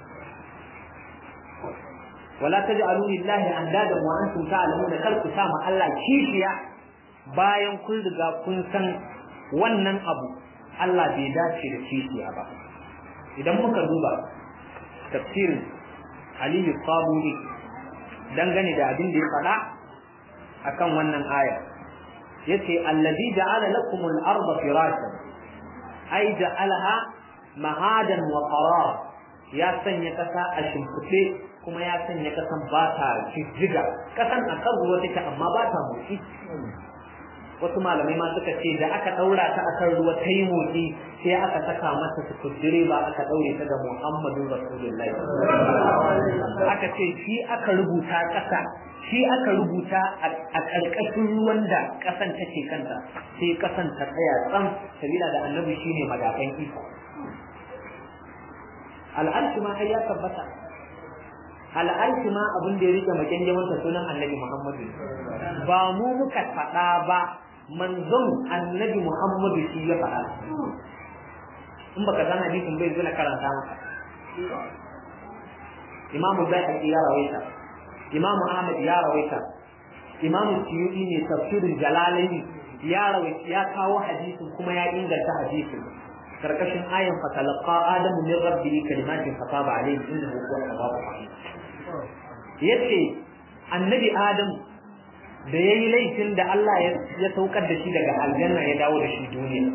Speaker 1: wala taj'alu lillahi andadan wa antum ta'lamuna kal ku sama Allah kishiya bayan kun riga kun san wannan abu Allah bai dace da kishiya ba idan muka duba tafsirin Aliyu Qabuli dangane da abin da ya faɗa akan wannan aya yace allazi ja'ala lakum al-ardha firashan ay ja'alaha mahadan wa qarar ya sanya kasa a shimfiɗe kuma ya sanya kasan ba ta jijjiga kasan a kan ruwa take amma ba ta motsi wasu malamai ma suka ce da aka daura ta akan ruwa ta yi motsi sai aka saka mata sukudire ba aka daure ta da Muhammadu Rasulullahi aka ce shi aka rubuta kasa shi aka rubuta a ƙarƙashin ruwan da ƙasan take kanta sai ƙasan ta tsaya tsam sabila da annabi shine madafan iko al'arshi ma ai ya tabbata al'arshi ma abin da ya rike makenjamanta sunan annabi Muhammadu ba mu muka faɗa ba manzon annabi Muhammadu shi ya faɗa in baka san hadisin bai zuna karanta maka imamu Bayhaqi ya rawaita imamu Ahmad ya rawaita imamu Suyuti ne tafsirin Jalalaini ya rawaita ya kawo hadisin kuma ya inganta hadisin karkashin ayan fatalaqa adamu min rabbihi kalimatin fataba alayhi innahu huwa tawwabur rahim yace annabi adam da yayi laifin da Allah ya saukar da shi daga aljanna ya dawo da shi duniya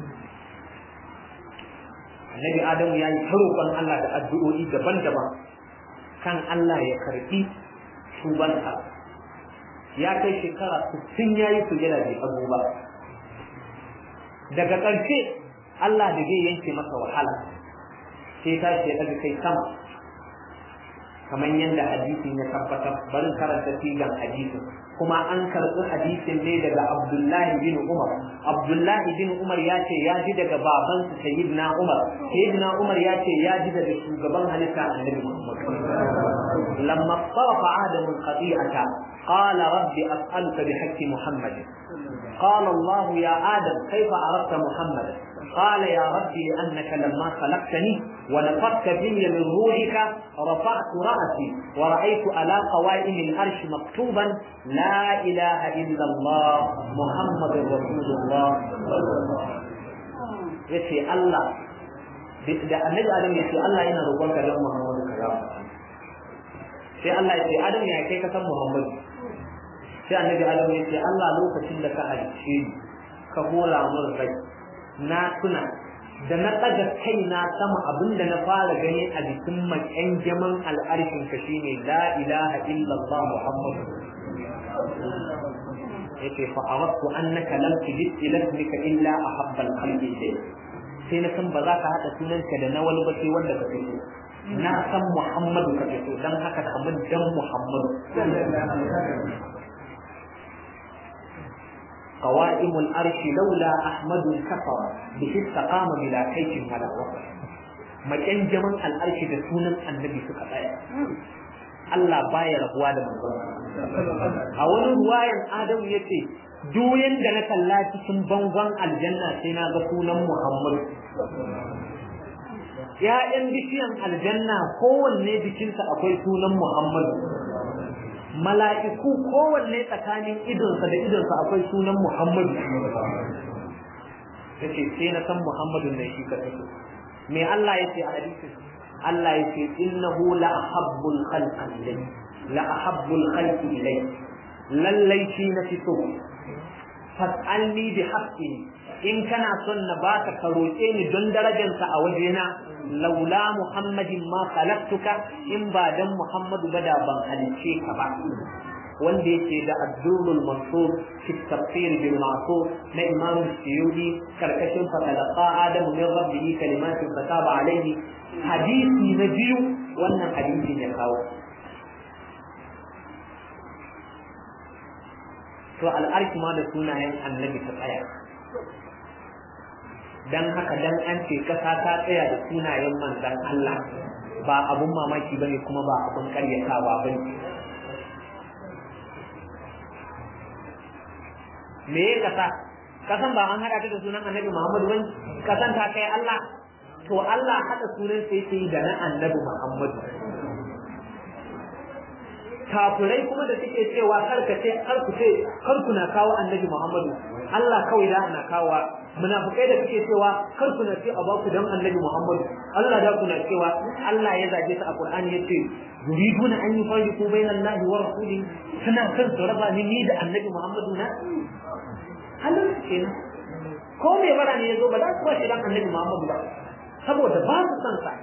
Speaker 1: annabi adam ya yi roƙon Allah da addu'o'i daban-daban kan Allah ya karbi tubansa ya kai shekara 60 yayi sujada bai abu ba daga ƙarshe Allah da zai yanke masa wahala sai tashi ya ɗaga kai sama kamar yadda hadisin ya tabbatar bari karanta sigan hadisin kuma an karɓi hadisin ne daga Abdullahi bin Umar Abdullahi bin Umar ya ce ya ji daga babansa Sayyidina Umar Sayyidina Umar ya ce ya ji daga shugaban halitta Annabi Muhammad lamma sarafa Adamu qati'ata qala rabbi as'aluka bi haqqi Muhammad قال الله يا آدم كيف عرفت محمدا قال يا ربي أنك لما خلقتني ونفخت في من روحك رفعت رأسي ورأيت على قوائم الأرش مكتوبا لا إله إلا الله محمد رسول الله yace Allah da annabi Adam yace Allah yana roƙon ka dan Muhammadu kaza sai Allah yace Adam ya kai ka san Muhammadu sai annabi Adam yace Allah lokacin da ka halicce ni ka hora min rai na tuna da na ɗaga kai na sama abinda na fara gani a jikin makyanjaman al'arshin ka shine la ilaha illallah muhammadu yace fa aradtu annaka lam tujid ila ismika illa ahabba al-khalqi ilayk sai na san ba za ka haɗa sunanka da na wani ba sai wanda ka fito na san muhammadu ka fito dan haka kamar dan muhammadu قوائم الأرش لولا أحمد كفر به استقام بلا كيف ولا وفر مكان جمن الأرش da sunan annabi suka tsaya Allah baya rabuwa da manzon a wani ruwayan Adamu yace duk yanda na kalla cikin bangon aljanna sai na ga sunan Muhammad Ya'yan bishiyan aljanna kowanne jikinsa akwai sunan Muhammad mala'iku kowanne tsakanin idonsa da idonsa akwai sunan Muhammadu yace sai na san Muhammadu ne shi ka take me Allah yace a hadisin Allah yace innahu la ahabbul khalqi ilay la ahabbul khalqi ilay lallai shi na fito fas'alni bi haqqi in kana son na baka ka roƙe ni don darajarsa a wajena laula muhammadin ma khalaqtuka in ba dan muhammadu ba da ban halice ka ba wanda yake da addurul mansur fi tafsir bil ma'sur na imam suyudi karkashin fatalaqa adamu min rabbihi kalimatin fataba alaihi hadisi na biyu wannan hadisin ya kawo to al'arki ma da sunayen annabi ta tsaya dan haka dan an ce kasa ta tsaya da sunayen manzan Allah ba abun mamaki bane kuma ba abun karyatawa bane me ya kasa kasan ba an hada ta da sunan annabi Muhammadu bane kasan ta kai Allah to Allah hada sunan sai sai da na annabi Muhammadu kafirai kuma da suke cewa karkace karkuce karku na kawo annabi Muhammadu Allah kawai da ana kawo munafikai da suke cewa karku na ce a baku dan annabi Muhammadu Allah da kuna cewa Allah ya zage ta a Qur'ani yace yuriduna an yufarriqu bainal lahi wa rasuli suna kan su raba ni ni da annabi Muhammadu na halin kenan ko me bara ne yazo ba za su ba shi dan annabi Muhammadu ba saboda ba su san sa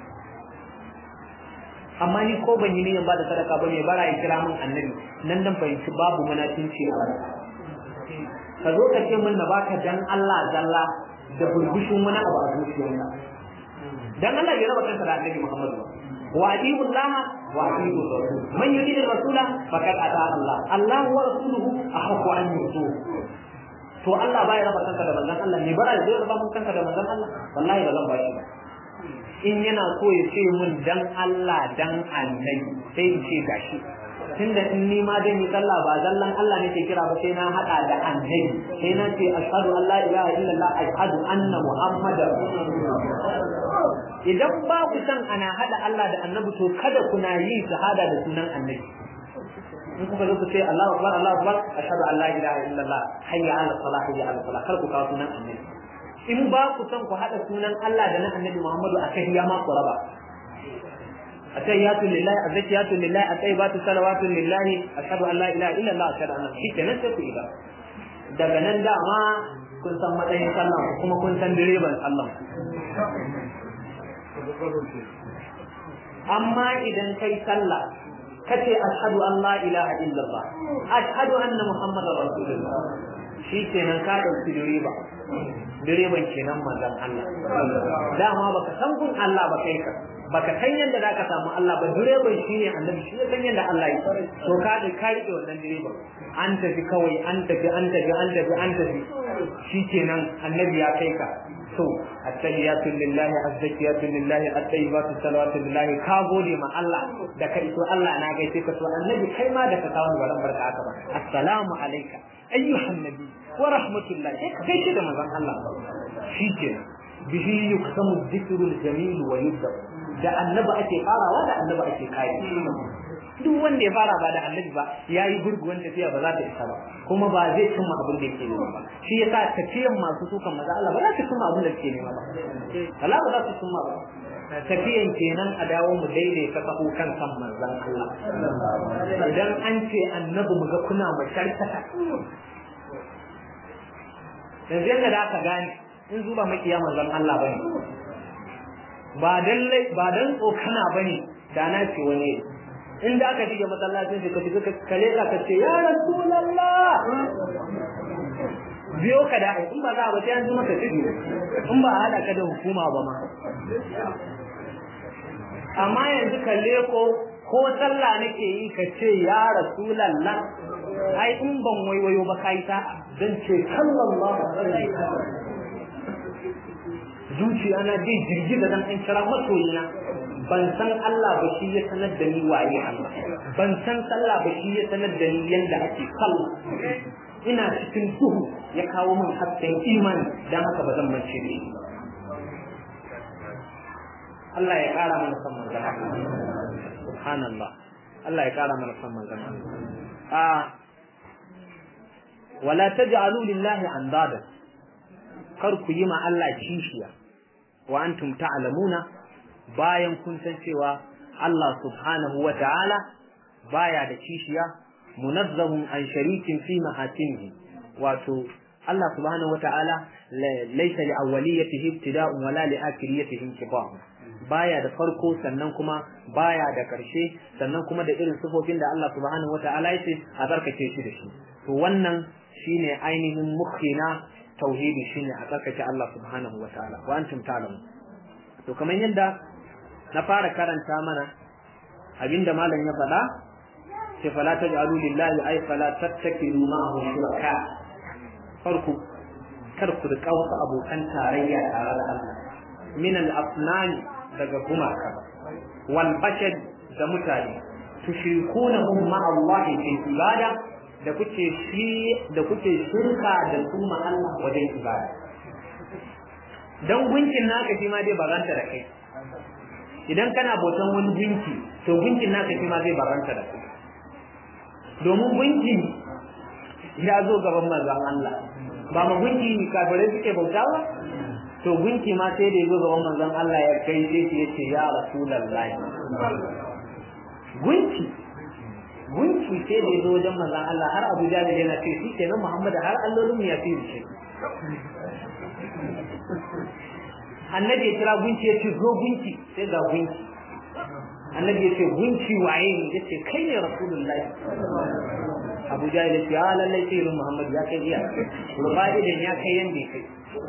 Speaker 1: amma ni ko ban yi niyan ba da sadaka ba mai bara ya kira min annabi nan dan fahimci babu munafinci a ka zo ka ce min na baka dan Allah zalla da bulbushin wani abu a zuciyarka dan Allah ya raba kansa da annabi Muhammad wa atiyu Allah wa atiyu rasul man yuridu rasula faqad ata Allah Allah wa rasuluhu ahqqu an yutu to Allah baya raba kanka da manzon Allah ne bara zai raba mun kanka da manzon Allah wallahi ba zan ba shi ba in yana so ya ce mun dan Allah dan annabi sai in ce gashi tunda in ni ma dai ni sallah ba zallan Allah ne ke kira ba sai na hada da annabi sai na ce ashhadu an la ilaha illallah ashhadu anna muhammadar idan ba ku san ana hada Allah da annabi to kada kuna yi shahada da sunan annabi in kuka zo ku ce Allahu akbar Allahu akbar ashhadu an la ilaha illallah hayya ala salah hayya ala salah kar ku kawo sunan annabi in ba ku san ku haɗa sunan Allah da na annabi Muhammadu a kai ya ma ku raba atayyatu lillahi azkiyatu lillahi atayyibatu salawatu lillahi ashhadu an la ilaha illa Allah ashhadu anna shi kenan sai ku ida daga nan dama kun san matsayin sallah kuma kun san direban sallah amma idan kai sallah kace ashhadu an la ilaha illa Allah ashhadu anna muhammadar rasulullah shi kenan ka dauki direba direban kenan manzon Allah dama baka san kun Allah ba kai ka baka san yadda zaka samu Allah ba direban shine annabi shi san yadda Allah ya to ka da ka rike wannan direban an tafi kawai an tafi an tafi an tafi an tafi shikenan annabi ya kai ka to at-tahiyatu lillahi az-zakiyatu lillahi at-tayyibatu salawatu lillahi ka gode ma Allah da ka iso Allah na gaishe ka to annabi kai ma da ka kawo baran barka haka ba assalamu alayka ayyuhan nabi wa rahmatullah sai ka gaishe da manzon Allah shikenan bihi yuksamu dhikru al-jamil wa yubda da annabi ake farawa da annabi ake kai duk wanda ya fara ba da annabi ba yayi gurguwan tafiya ba za ta isa ba kuma ba zai cimma abin da yake nema ba shi yasa tafiyan masu sukan maza Allah ba za ta cimma abin da yake nema ba Allah ba za ta cimma ba tafiyan kenan a dawo mu daidaita kafu kan kan manzon Allah idan an ce annabi mu ga kuna masharkata yanzu yadda da aka gane in zuba makiya manzon Allah bane ba dan ba dan tsokana bane da na ce wani inda aka shige masallacin shi ka shiga ka kale ka ce ya rasulullah biyo ka da in ba za a ba sai an ji maka shige in ba a hada ka da hukuma ba ma amma yanzu kalle ko ko sallah nake yi ka ce ya rasulallah ai in ban waiwayo ba kai ta zan ce sallallahu alaihi wasallam zuciya na dai jirgiza dan in kira masoyina ban san Allah ba shi ya sanar da ni waye Allah ban san sallah ba shi ya sanar da ni yanda ake sallah ina cikin duhu ya kawo min hasken imani dan haka ba zan mance da shi Allah ya kara mana san manzon subhanallah Allah ya kara mana san manzon Allah a wala taj'alu lillahi andada kar ku yi ma Allah kishiya wa antum ta'lamuna bayan kun san cewa Allah subhanahu wa ta'ala baya da kishiya munazzahun an sharikin fi mahasinihi wato Allah subhanahu wa ta'ala laysa li awwaliyatihi ibtida'un wala li akhiriyatihi inqita' baya da farko sannan kuma baya da karshe sannan kuma da irin sifofin da Allah subhanahu wa ta'ala yace a barkace shi da shi to wannan shine ainihin mukhina tauhidi shine a tsarkake Allah subhanahu wa ta'ala wa antum ta'lamu to kamar yadda na fara karanta mana abinda malam ya faɗa sai fala taj'alu lillahi ay fala tattakilu ma'ahu shuraka farku kar ku rika wasu abokan tarayya tare da Allah min al-asnani daga gumaka wal bashar da mutane tushrikuna ma Allah fi ibada da kuke shi da kuke shirka da kuma Allah wajen ibada dan gunkin naka shi ma dai baranta da kai idan kana bautan wani gunki to gunkin naka shi ma zai baranta da kai domin gunki ya zo gaban manzon Allah ba ma gunki kafirai suke bauta ba to gunki ma sai da ya zo gaban manzon Allah ya kai sai ya ce ya rasulullahi gunki gunki sai da ya zo wajen manzon Allah har Abu Jahl yana ce shi kenan Muhammad har allolin ya fi shi annabi ya kira gunki ya ce zo gunki sai ga gunki annabi ya ce gunki waye ne ya ce kai ne rasulullahi abu jahil ya ce ya lallai sai irin muhammad ya kai iya ruba'idan ya kai yanda ya kai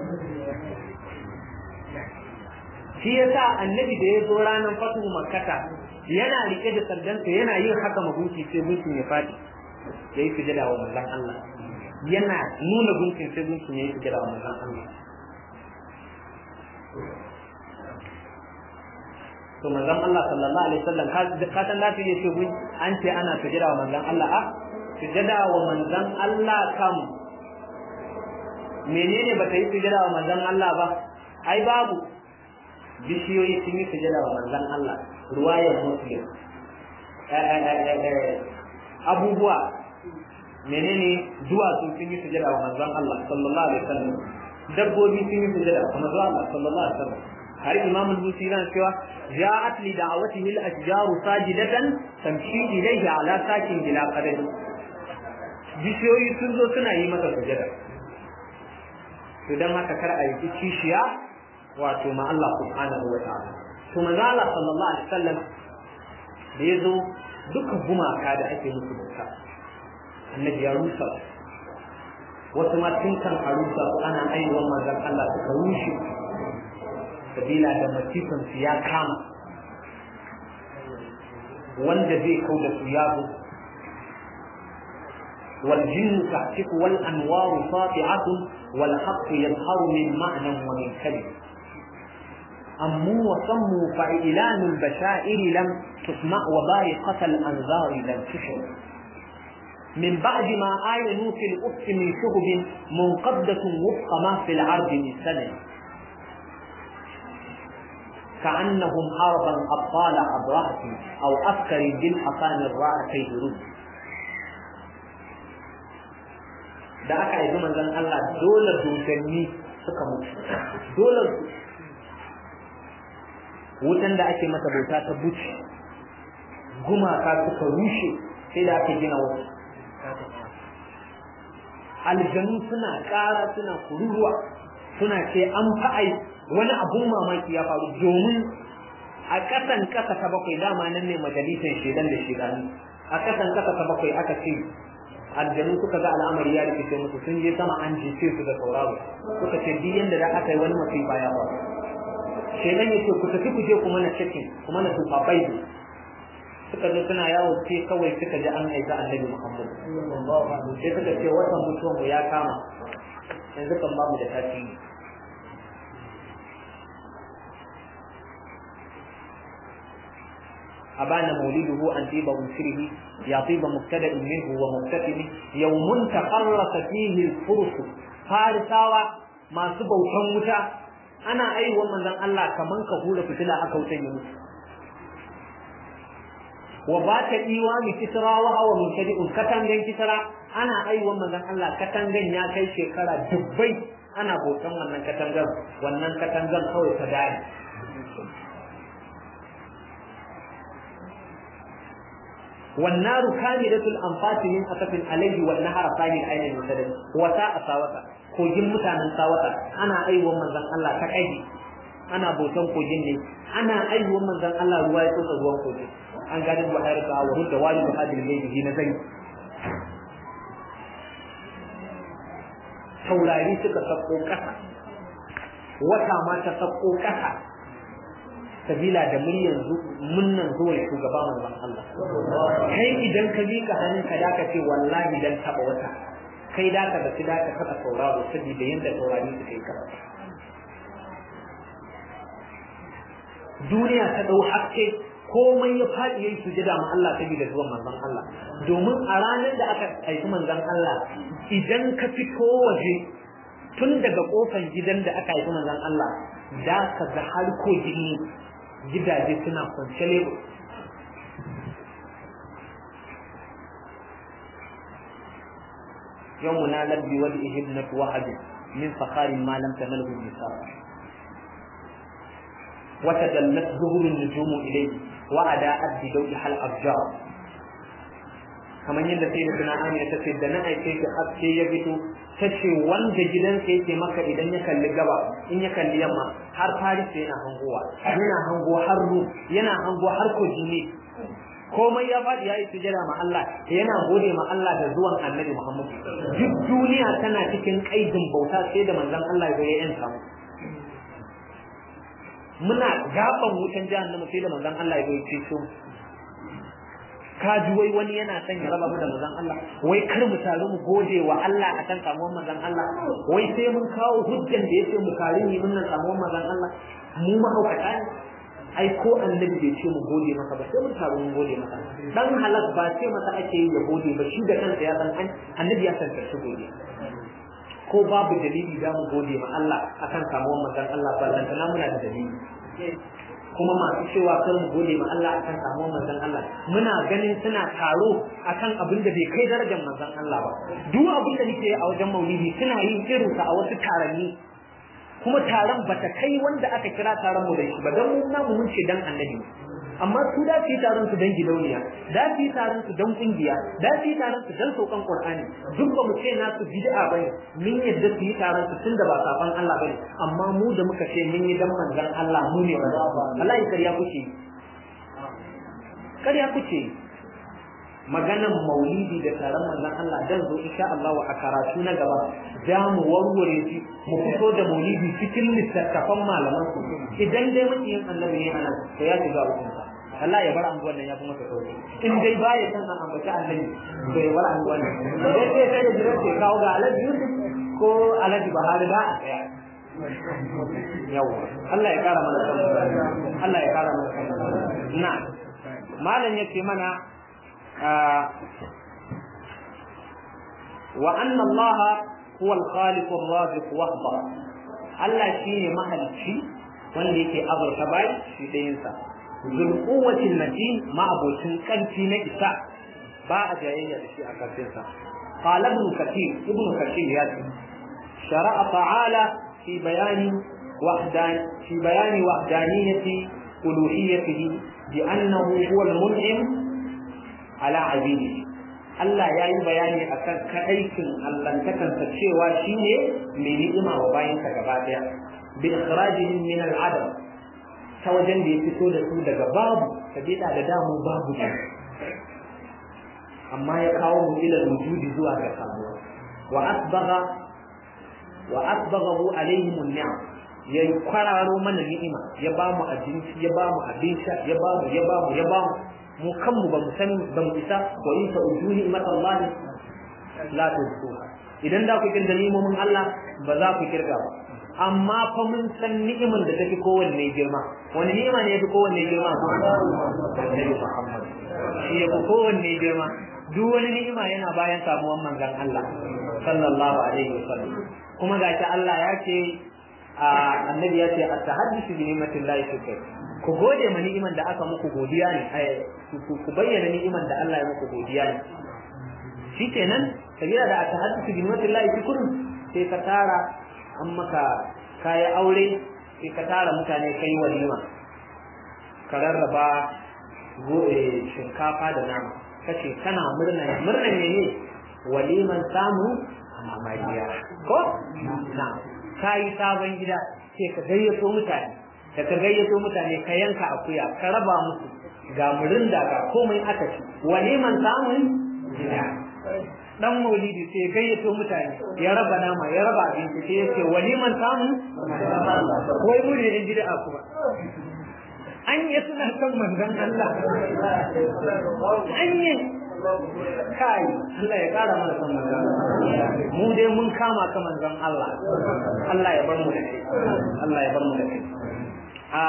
Speaker 1: shi ya sa annabi da ya zo ranar fatu makkata yana rike da sardansa yana yin haka ma gunki sai gunkin ya fadi ya yi sujada wa manzon Allah yana nuna gunkin sai gunkin ya yi sujada wa manzon Allah to manzon Allah sallallahu alaihi wasallam ka san lafi ne ce an ce ana sujada wa manzon Allah a sujada wa manzon Allah kam menene bata yi sujada wa manzon Allah ba ai babu bishiyoyi sun yi sujada wa manzon Allah ruwayar muslim abubuwa menene duwatsu sun yi sujada wa manzon Allah sallallahu alaihi wasallam dabbobi sun yi sujada wa manzon Allah sallallahu alaihi wasallam har imam al-busi yana cewa ja'at li da'awatihi al-ashjaru sajidatan tamshi ilayhi ala sakin bila qadar bishiyoyi sun zo suna yi masa sujada to dan haka kar a yi kishiya wato ma Allah subhanahu wa ta'ala to manzo Allah sallallahu alaihi wasallam da yazo duka gumaka da ake musu bauta annabi ya rusa wasu ma tun kan a rusa ana aiwon manzon Allah suka rushe sabila da masifin su ya kama wanda zai kau da su ya zo والجن تحتك والأنوار ساطعة والحق يظهر من معنى ومن كلمة أموا وصموا فإعلان البشائر لم تسمع وبارقة الأنذار لم تشر من بعد ما آينوا في الأفق من شهب منقبضة وفق ما في العرض من سنة كأنهم حربا أبطال أبرهة أو أفكر بالحصان الرأتي رد da aka yi manzon Allah dole dodanni suka mutu dole wutan da ake masa bauta ta buci gumaka suka rushe sai da aka gina wasu aljanu suna ƙara suna kururuwa suna ce an fa'ai wani abun mamaki ya faru domin a ƙasan ƙasa ta bakwai dama nan ne majalisar shedan da shedanu a ƙasan ƙasa ta bakwai aka ce aljanu suka ga al'amari ya rikice musu sun je sama an jice su da sauraro suka ce duk yanda da aka yi wani masifa ya faru shedan ya ce ku tafi ku je ku mana cikin ku mana tufa bai suka zo suna yawo ce kawai suka ji an aika annabi Muhammad sai suka ce watan mutuwan mu ya kama yanzu kan ba mu da tasiri أبان مولده أن طيب أنشره يا طيب مبتدأ منه ومبتسم يوم تقرص فيه الفرس فارساوا ما سبوا شموتا أنا أي ومن ذن الله كمان كهولة فتلا أكوتين يموت wa ba ta iwa mi kisra wa hawa mutadi'un katangan kisra ana aiwa manzon Allah katangan ya kai shekara dubbai ana hoton wannan katangan wannan katangan kawai ta dai والنار كاملة الأنفاس من أسف عليه والنهر ثاني عين المسدد وساء ساوتا kogin mutanen sawata ana aiwon manzon Allah ta kai ana bautan kogin ne ana aiwon manzon Allah ruwa ya tsotsa ruwan kogin an gadi wa hayar ka wa da wali da hadin ne na zai taurari suka sako kasa wata ma ta sako kasa sabila da mun yanzu munnan zuwa shugaba manzon Allah kai idan ka bi ka hannun ka da ka ce wallahi dan taba wata kai da ka da da ka kada sauraro saboda yanda taurari suka yi karatu duniya ta dau hakke komai ya faɗi yayi sujada ma Allah saboda zuwan manzon Allah domin a ranar da aka haifi manzon Allah idan ka fito waje tun daga kofar gidan da aka haifi manzon Allah da ka ga har ko jini gidaje suna kwance lebo يوم نالت بوجهه ابنة وهب من فخار ما لم تنله النساء وتدلت ظهر النجوم إليه وأداءت بدوئها الأفجار kamar yadda sai da suna amina ta ce da na aike ki haske ya fito ta ce wanda gidansa yake maka idan ya kalli gaba in ya kalli yamma har faris yana hangowa yana hango har ru yana hango har kojini komai ya faɗi ya yi sujada ma Allah yana gode ma Allah da zuwan annabi Muhammad duk duniya tana cikin kaidin bauta sai da manzon Allah ya ya yanta mu muna gaban wutan jahannama sai da manzon Allah ya ya ce mu ka ji wai wani yana son ya raba mu da manzon Allah wai kar mu taru mu gode wa Allah akan samuwar manzon Allah wai sai mun kawo hujjan da yace mu kare ni mun samuwar manzon Allah mu mahaukata ne ai ko annabi bai ce mu gode maka ba sai mun taru mun gode maka dan halak ba ce masa ake yi ya gode ba shi da kansa ya san annabi ya san shi gode ko babu dalili da mu gode ma Allah akan samuwar manzon Allah ba dan muna da dalili kuma masu cewa kar mu gode ma Allah akan samuwar manzon Allah muna ganin suna taro akan abin da bai kai darajar manzon Allah ba duk abin da nake a wajen maulidi suna yin irin sa a wasu taranni kuma taron bata kai wanda aka kira taron mu da shi ba dan mun namu mun ce dan annabi amma su da su yi taron su dan gidauniya da su yi taron su dan kungiya da su yi taron su dan saukan qur'ani duk ba mu ce na su bid'a bane mun yadda su yi taron su tunda ba safan Allah bane amma mu da muka ce mun yi dan manzon Allah mu ne wallahi kariya kuke kariya kuke maganan maulidi da taron manzon Allah dan zo insha Allah a karatu na gaba za mu warware shi mu fito da maulidi cikin littattafan malaman su idan dai makiyin annabi ne anan to ya shiga hukunta Allah ya bar anguwan nan ya kuma ta sauke in dai baya san an ambaci annabi to ya bar anguwan nan dai sai sai da jiran ke kawo ga Alhaji Yusuf ko Alhaji Bahari da a tsaya yawa Allah ya kara mana san Allah ya kara mana san na malam yake mana وأن الله هو الخالق الرازق وحده Allah shi ne mahalicci wanda yake azurta bai shi ɗayansa zul quwwatil matin ma'abocin ƙarfi na isa ba a jayayya da shi a ƙarfinsa qala ibn kathir ibn kathir ya ce shara'a ta'ala fi bayani wahdan fi bayani wahdaniyati uluhiyyatihi bi annahu huwa al-mun'im ala abidi Allah ya yi bayani akan kaɗaikin allantakansa cewa shi ne mai ni'ima wa bayansa gaba ɗaya bi ikhrajihim min al'adam ta wajen da ya fito da su daga babu sabida da damu babu ne amma ya kawo mu ila wujudi zuwa ga samuwa wa asbagha wa asbaghahu alaihim an-ni'am ya kwararo mana ni'ima ya ba mu abinci ya ba mu abin sha ya ba mu ya ba mu ya ba mu mu kanmu ba mu san ba mu isa wa in ta'uduhi matallahi la tuhsuha idan da ku kirga ni'imomin Allah ba za ku kirga ba amma fa mun san ni'iman da tafi kowanne girma wani ni'ima ne yafi kowanne girma Annabi Muhammad shi yafi kowanne girma duk wani ni'ima yana bayan samuwan manzon Allah sallallahu alaihi wasallam kuma gashi Allah ya ce annabi ya ce at-tahaddisu bi ni'matillahi shukr ku gode ma ni'iman da aka muku godiya ne ku bayyana ni'iman da Allah ya muku godiya ne shikenan sabila da aka hadisi bi ni'matillahi shukrun sai ka tara an maka kaya aure sai ka tara mutane kai walima ka rarraba shinkafa da nama kace kana murna murna ne ne waliman samu amaliya ko na kai sabon gida sai ka gayyato mutane da ka gayyato mutane ka yanka akuya ka raba musu ga murinda ga komai aka ci waliman samun gida dan maulidi sai gayyato mutane ya raba nama ya raba abinci sai yace waliman samun wai mu ne in gida kuma an yi suna son manzon Allah an yi kai Allah ya kara mana son manzon mu dai mun kama ka manzon Allah Allah ya bar mu da kai Allah ya bar mu da kai a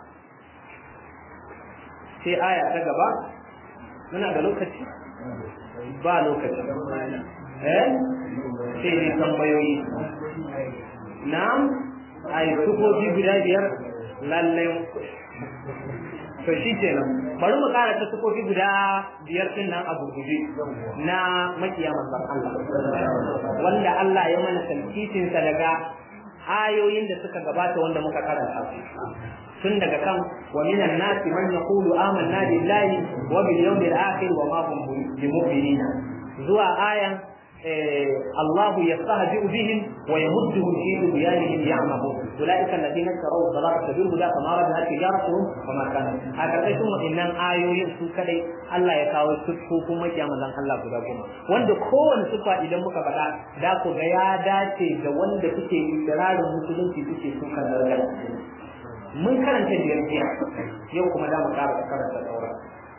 Speaker 1: sai aya ta gaba muna da lokaci ba lokaci eh sai ne tambayoyi na'am ai sufofi guda biyar lallai to shi kenan bari mu kara ta sufofi guda biyar din nan a gurguje na makiya manzon Allah wanda Allah ya mana talkitin sa daga ayoyin da suka gabata wanda muka karanta tun daga kan wa minan nasi man yaqulu amanna billahi wa bil yawmil akhir wa ma hum bimu'minina zuwa ayan الله يستهزئ بهم ويمدهم في طغيانهم يعمهون اولئك الذين اشتروا الضلالة بالهدى فما ربحت تجارتهم وما كانوا هكذا ثم ان ayoyin su kadai Allah ya kawo siffofin makiya manzon Allah guda goma wanda kowane siffa idan muka faɗa da ku ga ya dace da wanda kuke ikirarin musulunci kuke sukan darajar mun karanta biyar jiya yau kuma da mu ƙara karanta sauran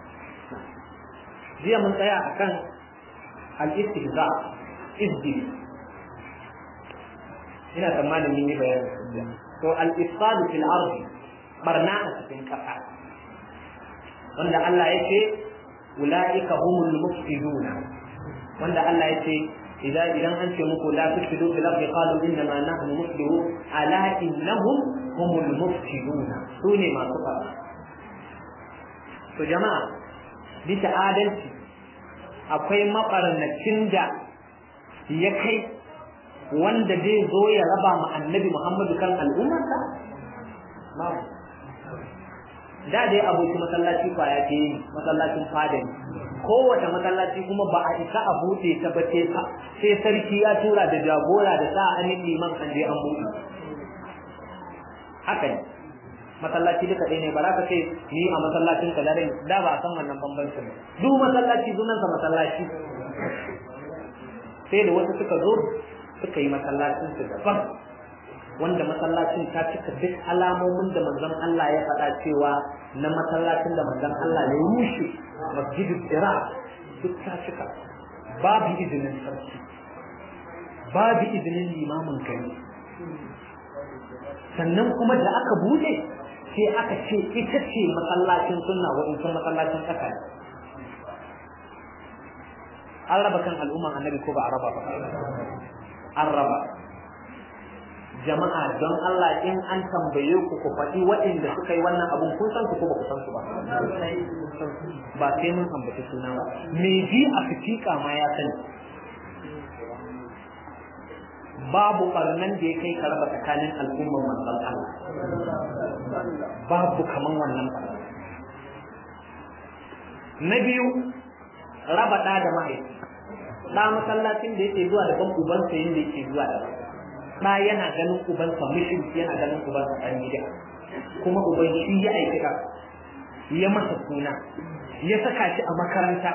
Speaker 1: jiya mun tsaya akan al-istihza izdi ina tsammanin mun yi bayani to al-ifsad fil ardi barna a cikin kasa wanda Allah yake ulaika humul mufsiduna wanda Allah yake idan idan an ce muku la tufsidu fil ardi qalu inna ma nahnu mufsidun ala innahum humul mufsiduna sune masu barna to jama'a bisa adalci akwai mabarnacin da ya kai wanda zai zo ya raba ma annabi Muhammadu kan al'ummarsa? Babu. Da dai aboki masallaci kwaya ce masallacin fada ne. Kowace masallaci kuma ba a isa a buɗe ta ba sai sarki ya tura da jagora da sa an liman an je an buɗe. Haka ne. Masallaci duka ɗaya ne ba za ka ce ni a masallacin ka da da ba a san wannan bambancin. Duk masallaci sunansa masallaci. sai da wasu suka zo suka yi masallacin su daban wanda masallacin ta cika duk alamomin da manzon Allah ya faɗa cewa na masallacin da manzon Allah ya rushe masjidul Ira duk ta cika babu izinin sarki babu izinin limamin gari sannan kuma da aka bude sai aka ce ita ce masallacin sunna wa'incan masallacin ƙasa ne an raba kan al'umman annabi ko ba a raba ba an raba jama'a don Allah in an tambaye ku ku faɗi waɗanda suka yi wannan abun kun san su ko ba ku san su ba ba sai mun ambaci suna ba me ji a fitika ma ya sani babu barnan da ya kai ka raba tsakanin al'umman manzon Allah babu kaman wannan barnan na biyu raba ɗa da mahaifi ɗa masallacin da yake zuwa daban ubansa yin da yake zuwa daban ɗa yana ganin ubansa mushriki yana ganin ubansa ɗan gida kuma uban shi ya aikata ya masa suna ya saka shi a makaranta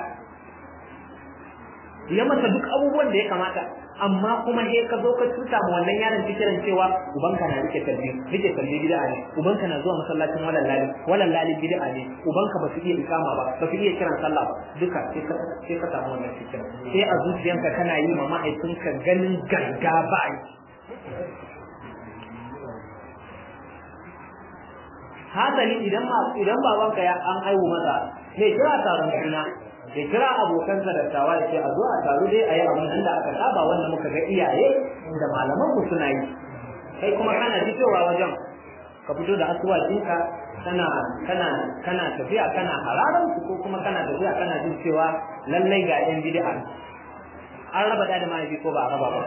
Speaker 1: ya masa duk abubuwan da ya kamata amma kuma he ka zo ka tuta ma wannan yaron fikiran cewa ubanka na rike kalbi rike kalbi bid'a ne ubanka na zuwa masallacin walal lali walal lali bid'a ne ubanka ba su iya ikama ba ba su iya kiran sallah ba duka sai ka sai ka samu wannan fikiran sai a zuciyanka kana yi ma mahaifinka ganin ganga ba hasali idan ma idan babanka ya an haihu masa sai kira taron suna ya kira abokansa da tawa ya ce a zo a taru dai a yi abin nan da aka saba wanda muka ga iyaye da malaman mu suna yi kai kuma kana fitowa wajen ka fito da asuwacinka kana kana kana tafiya kana hararan su ko kuma kana tafiya kana jin cewa lallai ga yan bid'a an raba da da mahaifi ko ba a raba ba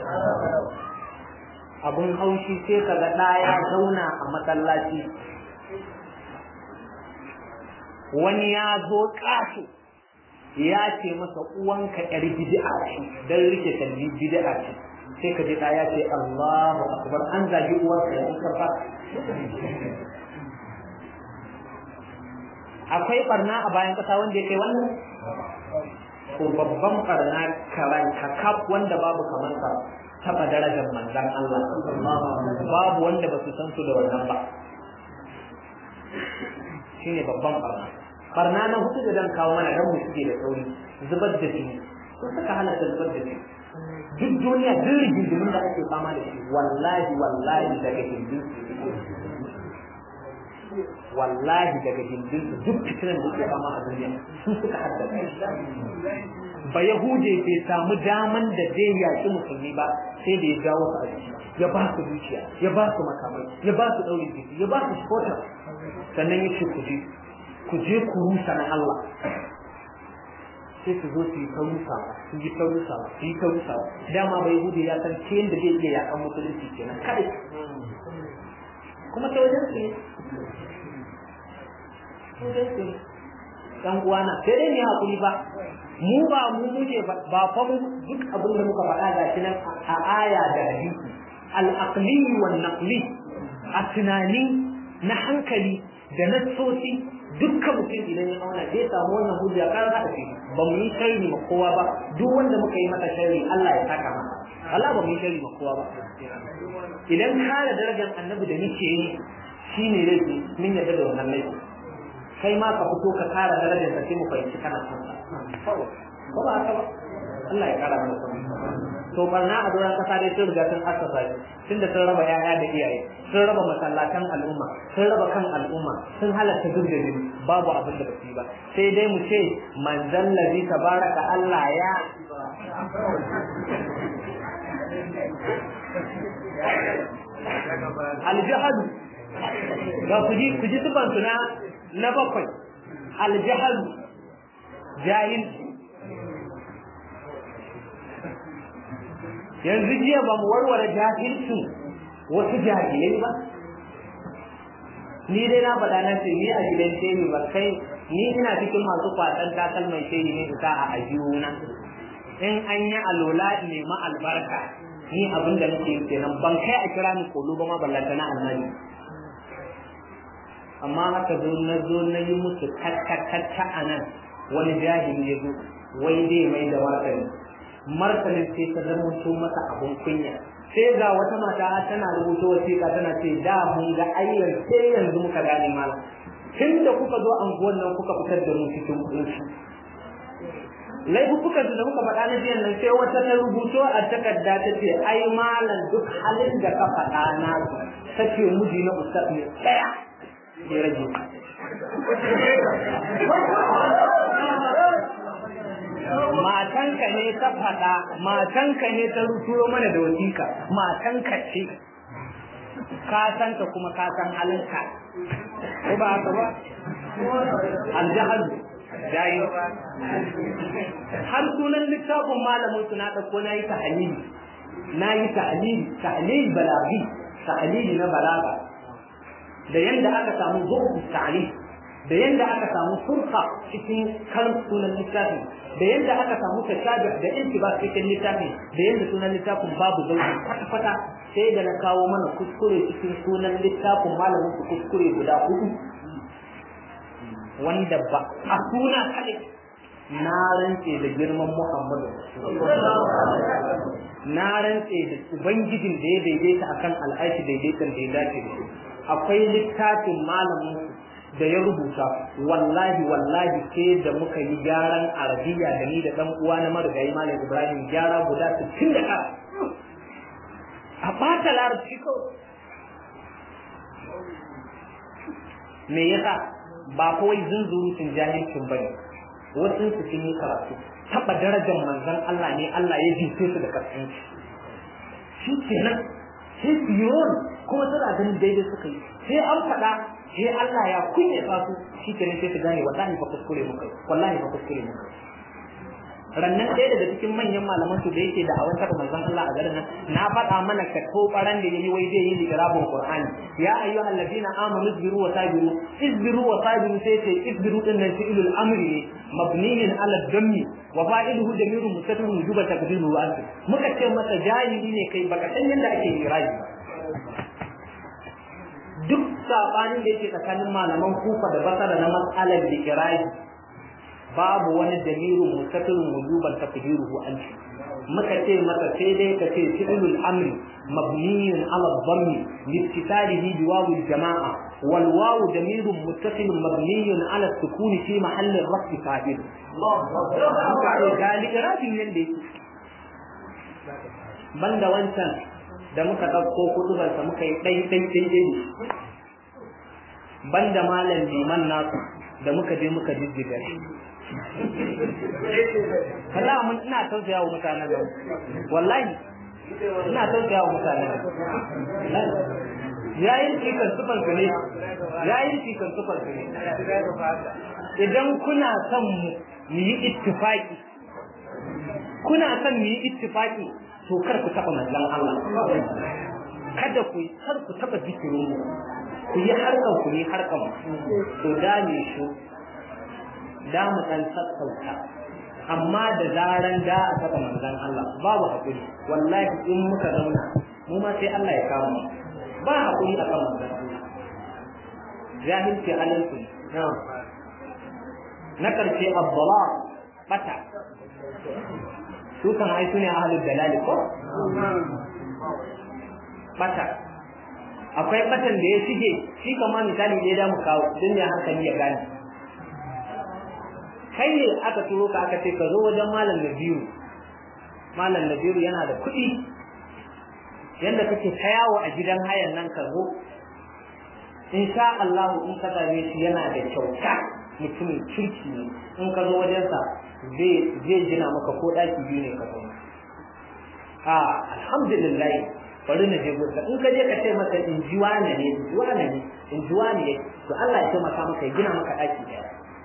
Speaker 1: abun haushi sai ka ga ɗaya zauna a masallaci wani ya zo ƙasu ya ce masa uwanka yar bid'a ce dan rike talbi bid'a ce sai ka ji ɗaya ce Allahu akbar an zagi uwarka ya karfa akwai barna a bayan kasa wanda ya kai wannan ko babban barna karan kakaf wanda babu kamar sa taba darajar manzan Allah babu wanda ba su san su da wannan ba shine babban barna barna na hudu da zan kawo mana dan mu shige da sauri zubar da jini ko suka halatta zubar da jini duk duniya duk rigingimin da ake fama da shi wallahi wallahi daga hindun wallahi daga hindun duk fitinan da ke fama a duniya sun suka haddasa ba yahude bai samu daman da zai yaki musulmi ba sai da ya jawo su a ya ba su dukiya ya ba su makamai ya ba su ɗaurin jiki ya ba su spotar sannan ya ce ku je ku je ku rusa na Allah sai su zo su yi ta rusawa su yi ta rusawa su yi ta rusawa dama bai hudu ya san ta yadda zai iya yakan musulunci kenan kadai kuma ta wajen su ne dan uwana sai dai ne hakuri ba mu ba mu muke ba fa mu duk abin da muka faɗa ga shi nan a aya da hadisi al-aqli wan naqli a tunani na hankali da nassoci dukkan mutum idan ya auna zai samu wannan hujja kan hada shi ba mu yi sharri ma kowa ba duk wanda muka yi masa sharri Allah ya saka masa Allah ba mu yi sharri ma kowa ba idan kare darajar annabi da nake yi shine laifi min yadda da wannan laifi kai ma ka fito ka kare darajar ka sai mu fahimci kana son sa ba ba haka ba Allah ya kara mana son to barna a doron kasa dai sun riga sun asasa shi tunda sun raba yaya da iyaye sun raba masallatan al'umma sun raba kan al'umma sun halatta duk da jini babu abin da basu yi ba sai dai mu ce manzon ladhi tabaraka Allah ya aljahadu ga ku ji ku ji sifan na na bakwai aljahadu jahilci yanzu jiya ba mu warware jahilcin wasu jahilai ba ni dai na faɗa na ce ni a gidan shehi ba kai ni ina cikin masu kwatsan takalman shehi ne isa a ajiyuna in an yi alola ne ma albarka ni abin da nake yi kenan ban kai a kira ni kolo ba ma ballanta na annabi amma haka zo na zo na yi musu kakka a nan wani jahili ya zo wai dai mai da martani martanin sai ta zama masa abun kunya sai ga wata mata tana rubuta wasiƙa tana ce da mun ga ayyar sai yanzu muka gane malam tun da kuka zo anguwan nan kuka fitar da mu cikin kunshi laifukan da muka faɗa na jiyan nan sai wata ta rubuto a takarda ta ce ai malam duk halin da ka faɗa na ta ce miji na ustaz ne ɗaya ya rage matanka ne ta faɗa matanka ne ta ruturo mana da wasiƙa matanka ce ka san ka kuma ka san halinka ko ba haka ba aljahal jayi har sunan littafin malamin su na ɗauko na yi tahlili na yi tahlili tahlili balaghi tahlili na balaga da yanda aka samu zuwa ta'lil da yadda aka samu furqa cikin karin sunan littafi da yadda aka samu tashabih da intibas cikin littafi da yadda sunan littafin babu zauki kwata-kwata sai da na kawo mana kuskure cikin sunan littafin malamin su kuskure guda hudu wanda ba a suna kaɗai na rantse da girman Muhammadu na rantse da ubangijin da ya daidaita akan al'ashi daidaitan da ya dace da shi akwai littafin malamin su da ya rubuta wallahi wallahi sai da muka yi gyaran arabiya da ni da dan uwa na marigayi malam ibrahim gyara guda 60 da kara a bata larabci ko me yasa ba kawai zunzurutun jahilcin bane wasu su sun yi karatu taba darajar manzon Allah ne Allah ya jice su da kasance shi kenan sai su yi kuma suna ganin daidai suka yi sai an faɗa sai Allah ya kunyata su shi kenan sai su gane wallahi fa kuskure muka wallahi fa kuskure muka rannan ɗaya daga cikin manyan malaman su da yake da awan taɓa manzon Allah a garin nan na faɗa mana ka to ɓaran da yayi wai zai yi liqrabun Qur'ani ya ayyuhal ladina amanu isbiru wa sabiru isbiru wa sabiru sai ce isbiru din nan fi'lul amri ne mabniyin ala dammi wa fa'iluhu damirun mustatirun wujuba taqdiru wa anta muka ce masa jahili ne kai baka san yadda ake iraji duk sabanin da yake tsakanin malaman kufa da basara na mas'alar liqrabi babu wani dalilin mustaqilun wujuban taqdiruhu anti muka ce maka sai dai ka ce fi'lul amri mabniyun ala dhammi liittisalihi bi wawu jamaa wal wawu damirun muttasilun mabniyun ala sukuni fi mahalli rafi fa'il muka ce gali irafin yanda yake banda wancan da muka ɗauko kutubarsa muka yi ɗai ɗai ɗai ɗai banda malam liman nasu da muka je muka jijjiga shi Kalla mun ina tausaya wa mutanen nan. Wallahi ina tausaya wa mutanen nan. Yayin cikin sufar su ne. Yayin cikin sufar su ne. Idan kuna son mu yi ittifaki kuna son mu yi ittifaki to kar ku taba manzon Allah. Kada ku kar ku taba zikirin mu. Ku yi harkan ku ne harkan to da ne shi da mu dan sassauta amma da zaran da a saka manzon Allah babu hakuri wallahi in muka zauna mu ma sai Allah ya kama ba hakuri a kan manzon Allah jahilci halalku na karshe abdala bata su kan ai sune ahlul dalali ko bata akwai batan da ya shige shi kama misali ne da mu kawo don ya hankali ya gane kai ne aka turo ka aka ce ka zo wajen malam Nabiru malam Nabiru yana da kuɗi yanda kake ta yawo a gidan hayan nan ka zo in sha Allah in ka same shi yana da kyauta mutumin kirki ne in ka zo wajensa zai zai gina maka ko ɗaki biyu ne ka zo a alhamdulillah bari na je gusa in ka je ka ce masa in ji wane ne in ji wane ne in ji wane ne to Allah ya taimaka maka ya gina maka ɗaki ɗaya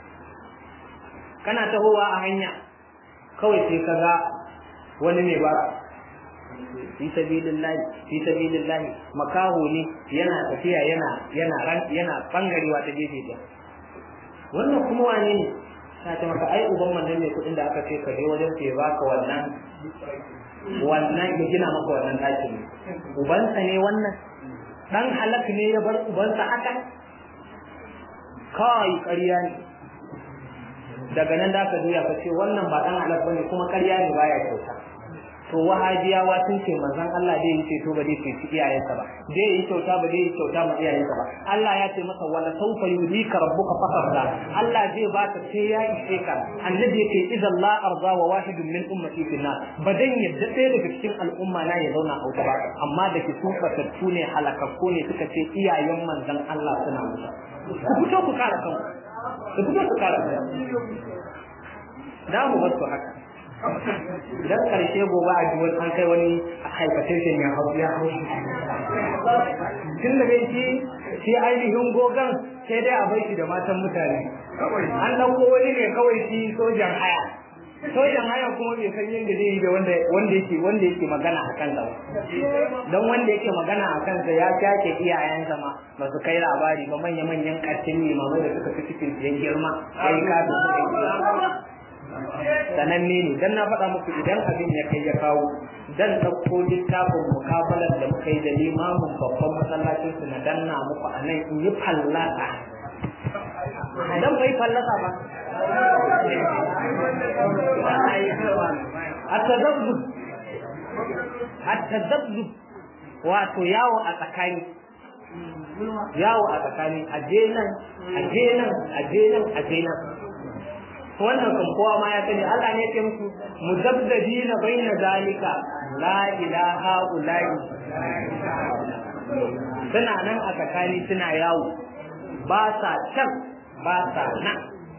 Speaker 1: kana tahowa a hanya kawai sai ka ga wani mai bara fi sabilillahi fi sabilillahi makaho ne yana tafiya yana yana ran yana bangarewa ta gefe ɗaya wannan kuma wane ne ta ce maka ai uban wannan ne kuɗin da aka ce ka je wajen sai baka wannan wannan ya gina maka wannan ɗakin ubansa ne wannan dan halak ne ya bar ubansa haka kawai ƙarya ne daga nan da aka juya ka ce wannan ba dan halak bane kuma ƙarya ne baya kyauta to wahabiyawa sun ce manzon Allah dai yace to ba dai ce ci iyayensa ba dai yi kyauta ba dai yi kyauta ma iyayensa ba Allah ya ce masa wala sawfa yudika rabbuka fatarda Allah zai baka sai ya ishe ka annabi yake idan la arda wa wahidun min ummati fi nar ba dan yadda ɗaya daga cikin al'umma na ya zauna a wuta ba amma da ke su fatattu ne halakakku ne suka ce iyayen manzon Allah suna wuta ku fito ku kare kanku ku fito ku kare kanku da mu bar su haka idan karshe gobe a ji wani an kai wani haifation ya hau ya hau tun da bai shi shi ainihin gogan sai dai a bai shi da matan mutane an ɗauko wani ne kawai shi sojan haya sojan haya kuma bai san yadda zai yi da wanda wanda yake wanda yake magana a kansa ba don wanda yake magana a kansa ya kyake iyayensa ma ba su kai labari ba manya-manyan ƙarfin limamai da suka fi cikin siyan girma sai ka su suka sananne ne dan na faɗa muku idan abin ya kai ya kawo dan ɗauko littafin mukabalar da muka yi da limamin babban masallacin su na danna muku a nan in yi fallasa dan bai fallasa ba at-tazabbub at-tazabbub wato yawo a tsakani yawo a tsakani aje nan aje nan aje nan aje nan wannan kan kowa ma ya sani Allah ne ya musu muzabbadina baina zalika la ilaha ula'i suna nan a tsakani suna yawo ba sa can ba sa nan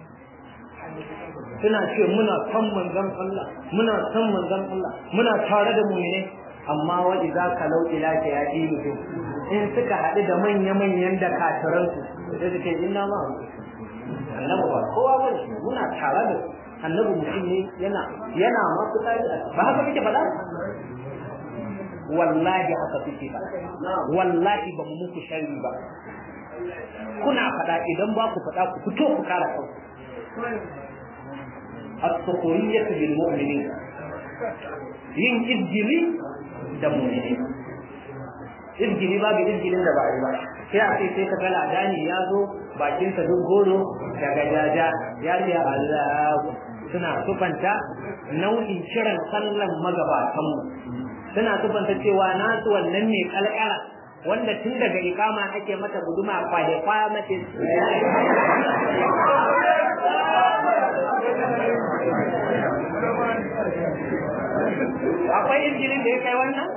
Speaker 1: suna ce muna san manzon Allah muna san manzon Allah muna tare da mu'mine amma wa idza kalau ila ya ilu in suka haɗu da manya-manyan da kataransu sai su ce inna ma annabi ba kowa ba ne muna tare da annabi mutum ne yana yana ma fitsari ba haka kake faɗa wallahi haka kuke faɗa wallahi ba mu muku sharri ba kuna faɗa idan ba ku faɗa ku fito ku kara kanku as-sukhriyyatu bil mu'minin yin izgili da mu'mini izgili babu izgilin da ba yi ba sai a ce sai ka ga ladani ya zo bakinsa duk goro daga jaja ya ce Allah suna sufanta nau'in kiran sallan magabatanmu suna sufanta cewa nasu wannan ne kalkara wanda tun daga ikama ake mata guduma kwaje kwaya mace akwai injilin da ya kai wannan?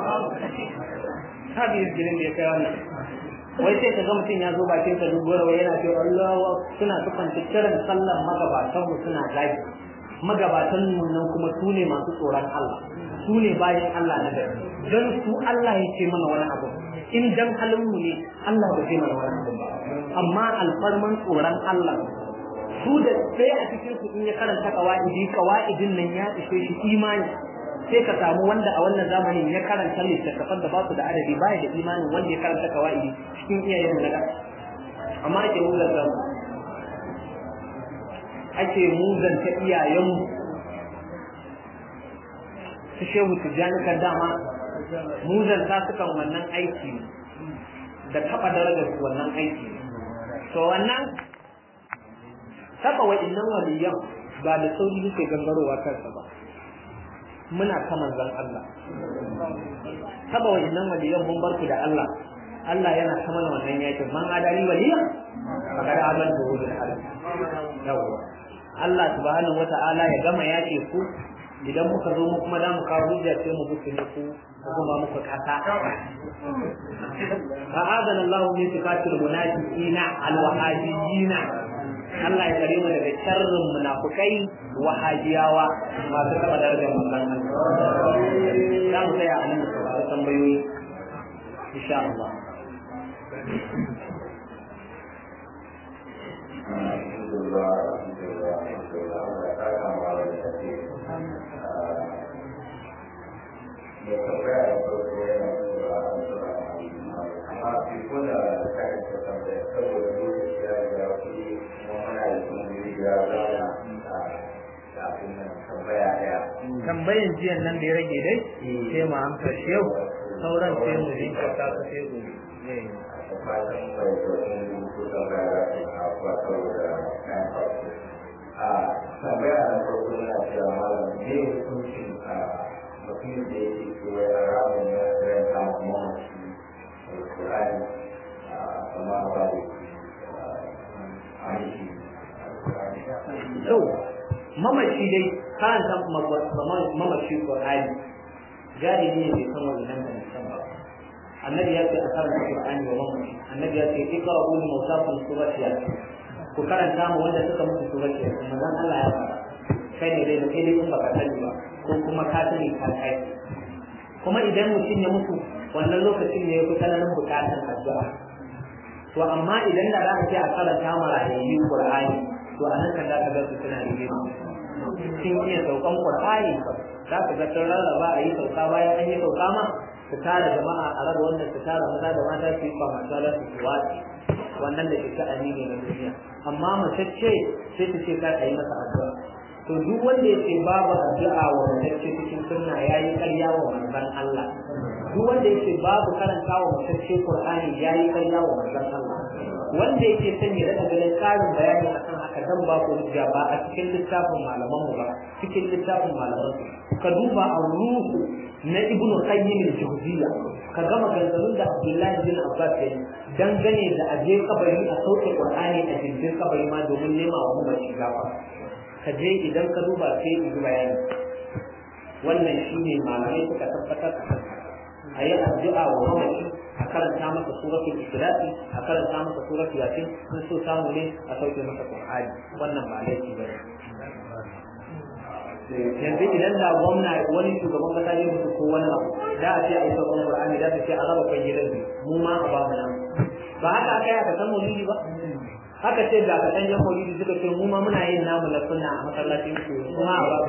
Speaker 1: Sabi injilin da ya kai wannan. wai sai ka ga mutum ya zo bakin ka duk wai yana cewa Allah suna sufanta kiran sallan magabatan mu suna zagi magabatan mu nan kuma su ne masu tsoron Allah su ne bayan Allah na gari don su Allah ya ce mana wani abu in dan halin mu ne Allah ba zai mana wani abu ba amma alfarman tsoron Allah su da ɗaya a cikin su in ya karanta kawaidi kawaidin nan ya ishe shi imani sai ka samu wanda a wannan zamanin ya karanta littattafan da ba su da adadi baya da imanin wanda ya karanta kawaidi cikin iyayen mu na amma ake muzanta mu ake muzanta iyayenmu su shehu tijjani kan dama muzanta su kan wannan aiki da taɓa darajar su wannan aiki to wannan taɓa wa'innan waliyan ba da sauri yake gangarowa kansa ba muna ta manzan Allah taba wajennan waliyan mun barku da Allah Allah yana ta mana wannan yakin man adali waliyan fakar amal da wujud Allah yawa Allah subhanahu wata'ala ya gama yake ku idan muka zo mu kuma da mu kawo hujja sai mu muku ne ku kuma muku kasa fa'adana Allah min sifatil munafiqina al-wahajiyina Allah ya kare mu daga sharrin munafukai wahajiyawa masu taɓa darajar manzon Allah. Za mu tsaya a nan da tambayoyi insha Allah. tambayan jiyan nan da ya rage dai sai mu amsa shi yau sauran sai mu jinkirta su sai gobe
Speaker 2: a tambaya na farko na cewa malam ne hukuncin a mutum da yake cewa ya ramun ya karanta mamaci alkurani amma ba da aiki
Speaker 1: so mamaci dai karanta mamaci Qur'ani gadi ne bai san wannan da san ba annabi ya ce a karanta Qur'ani wa mamaci annabi ya ce ikra'u li mawsafin surati yasin ku karanta mu wanda suka mutu surati yasin manzon Allah ya fara kai ne dai kai dai in baka sani ba ko kuma ka sani ka kai kuma idan mutum ya mutu wannan lokacin ne ya fi tsananin bukatar addu'a to amma idan da za ka ce a karanta ma rayayyu Qur'ani to a nan kan za ka ga su suna rigima sun iya saukan Qur'ani za ka ga sun rarraba a yi sauka bayan an yi sauka ma su tara jama'a a raba wannan su tara maza da mata su yi kwa masu da su watsi wannan da ke sha'ani ne na duniya amma matacce sai ta ce kar a yi masa addu'a to duk wanda ya ce babu addu'a wa matacce cikin sunna ya yi ƙarya wa manzon Allah duk wanda ya ce babu karanta wa matacce Qur'ani ya yi ƙarya wa manzon Allah wanda yake son ya rika ganin ƙarin bayani akan haka dan ba ku hujja ba a cikin littafin malaman mu ba cikin littafin malaman su ka duba a ruhu na ibn qayyim al-jawziyya ka ga maganganun da Abdullahi bin Abbas ya yi dangane da aje kabari a sauke Qur'ani a jirgin kabari ma domin nema wa mamaci gafa ka je idan ka duba sai yi bayani wannan shine malamai suka tabbatar a yi addu'a wa mamaci a karanta masa suratul ikhlasi a karanta masa suratul yasin sun so samu ne a sauke masa qur'ani wannan ba laifi ba yanzu idan da gwamna wani shugaban kasa ne mutu ko wani abu da a ce a yi sauran qur'ani da ta ce a raba kan gidan mu ma a ba mu nan ba haka aka yi aka san maulidi ba haka ce ga ka ɗanyen maulidi suka ce mu ma muna yin namu na sunna a masallacin su kuma a ba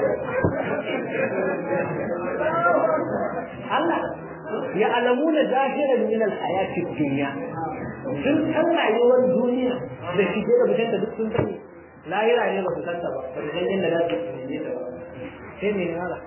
Speaker 1: Allah ya alamuna zahiran min alhayati dunya sun san rayuwar duniya da shige da bitan da duk sun sani lahira ne ba su san ta ba ba su san yadda za su yi ta ba sai me ne hala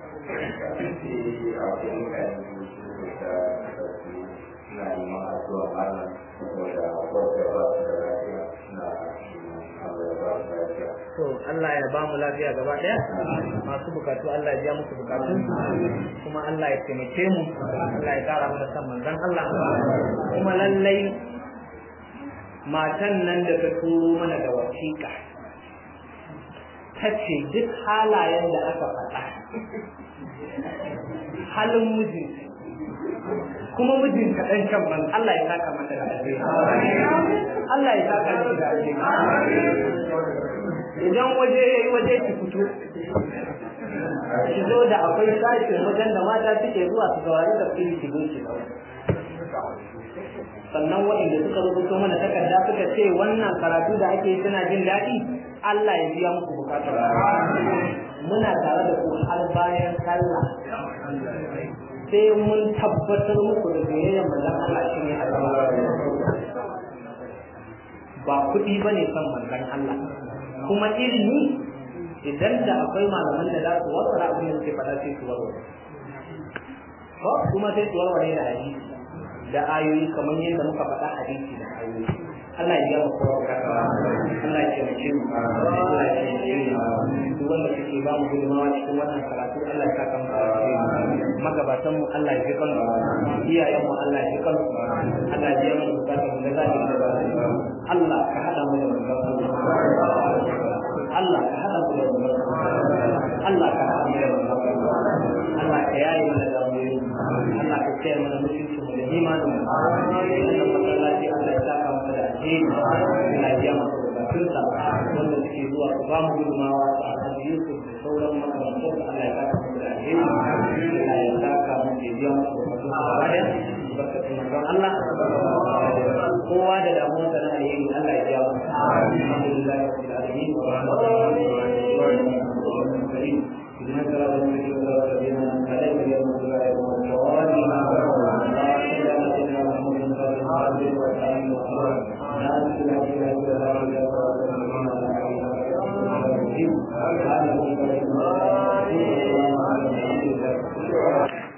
Speaker 2: na neman addu'a malam saboda wanda ba su da lafiya na Allah ya ba su lafiya
Speaker 1: to Allah ya ba mu lafiya gaba daya masu bukatu Allah ya biya musu bukatun kuma Allah ya taimake mu Allah ya kara mana san manzon Allah kuma lallai matan nan da ta turo mana da wasiƙa ta ce duk halayen da aka faɗa halin mijinta kuma mijin kaɗan can man Allah ya saka mata da alheri Allah ya saka mata da alheri idan waje yayi waje ki fito ki zo da akwai sashin wajen da mata suke zuwa su saurari tafsiri ki zo ki sannan waɗanda suka rubuto mana takarda suka ce wannan karatu da ake suna jin daɗi Allah ya biya muku bukatar muna tare da ku har bayan sallah sai mun tabbatar muku da soyayyar manzon Allah shi ne ba kuɗi ba ne son manzon Allah kuma ilimi idan da akwai malaman da za su warware abin da suke faɗa sai su warware ko kuma sai su warware da hadisi da ayoyi kamar yadda muka faɗa hadisi da ayoyi Allah ya yawa kowa bukata Allah ya taimake mu Allah ya taimake mu duk wanda suke ba mu gudunmawa cikin wannan karatu Allah ya saka mu magabatan mu Allah ya ji kansu iyayen mu Allah ya ji kansu Allah ya biya mu bukatun mu da zaki da ba Allah ka hada mu da manzon Allah ka hada mu da manzon Allah ka hada mu da manzon Allah ka yaye mana damuwoyi Allah ka tsaya mana mutunci mu da imanin mu wannan masallaci Allah ya saka masa da alheri Allah ya biya masa bukatunsa wanda suke zuwa su ba mu gudunmawa su alhaji Yusuf da sauran makarantar Allah ya saka masa da alheri Allah ya saka mu da biya masa bukatunsa gaba ɗaya barkatun manzon Allah kowa da damuwar da na alheri Allah ya biya masa alhamdulillah rabbil alamin wa rahmatullahi wa barakatuh إذن صراط المسلمين صراط الذين أنعمت عليهم غير المغضوب عليهم ولا الضالين اللهم صل على سيدنا محمد صلى الله عليه وسلم لا إله إلا أنت لا إله إلا أنت سبحانك اللهم وبحمدك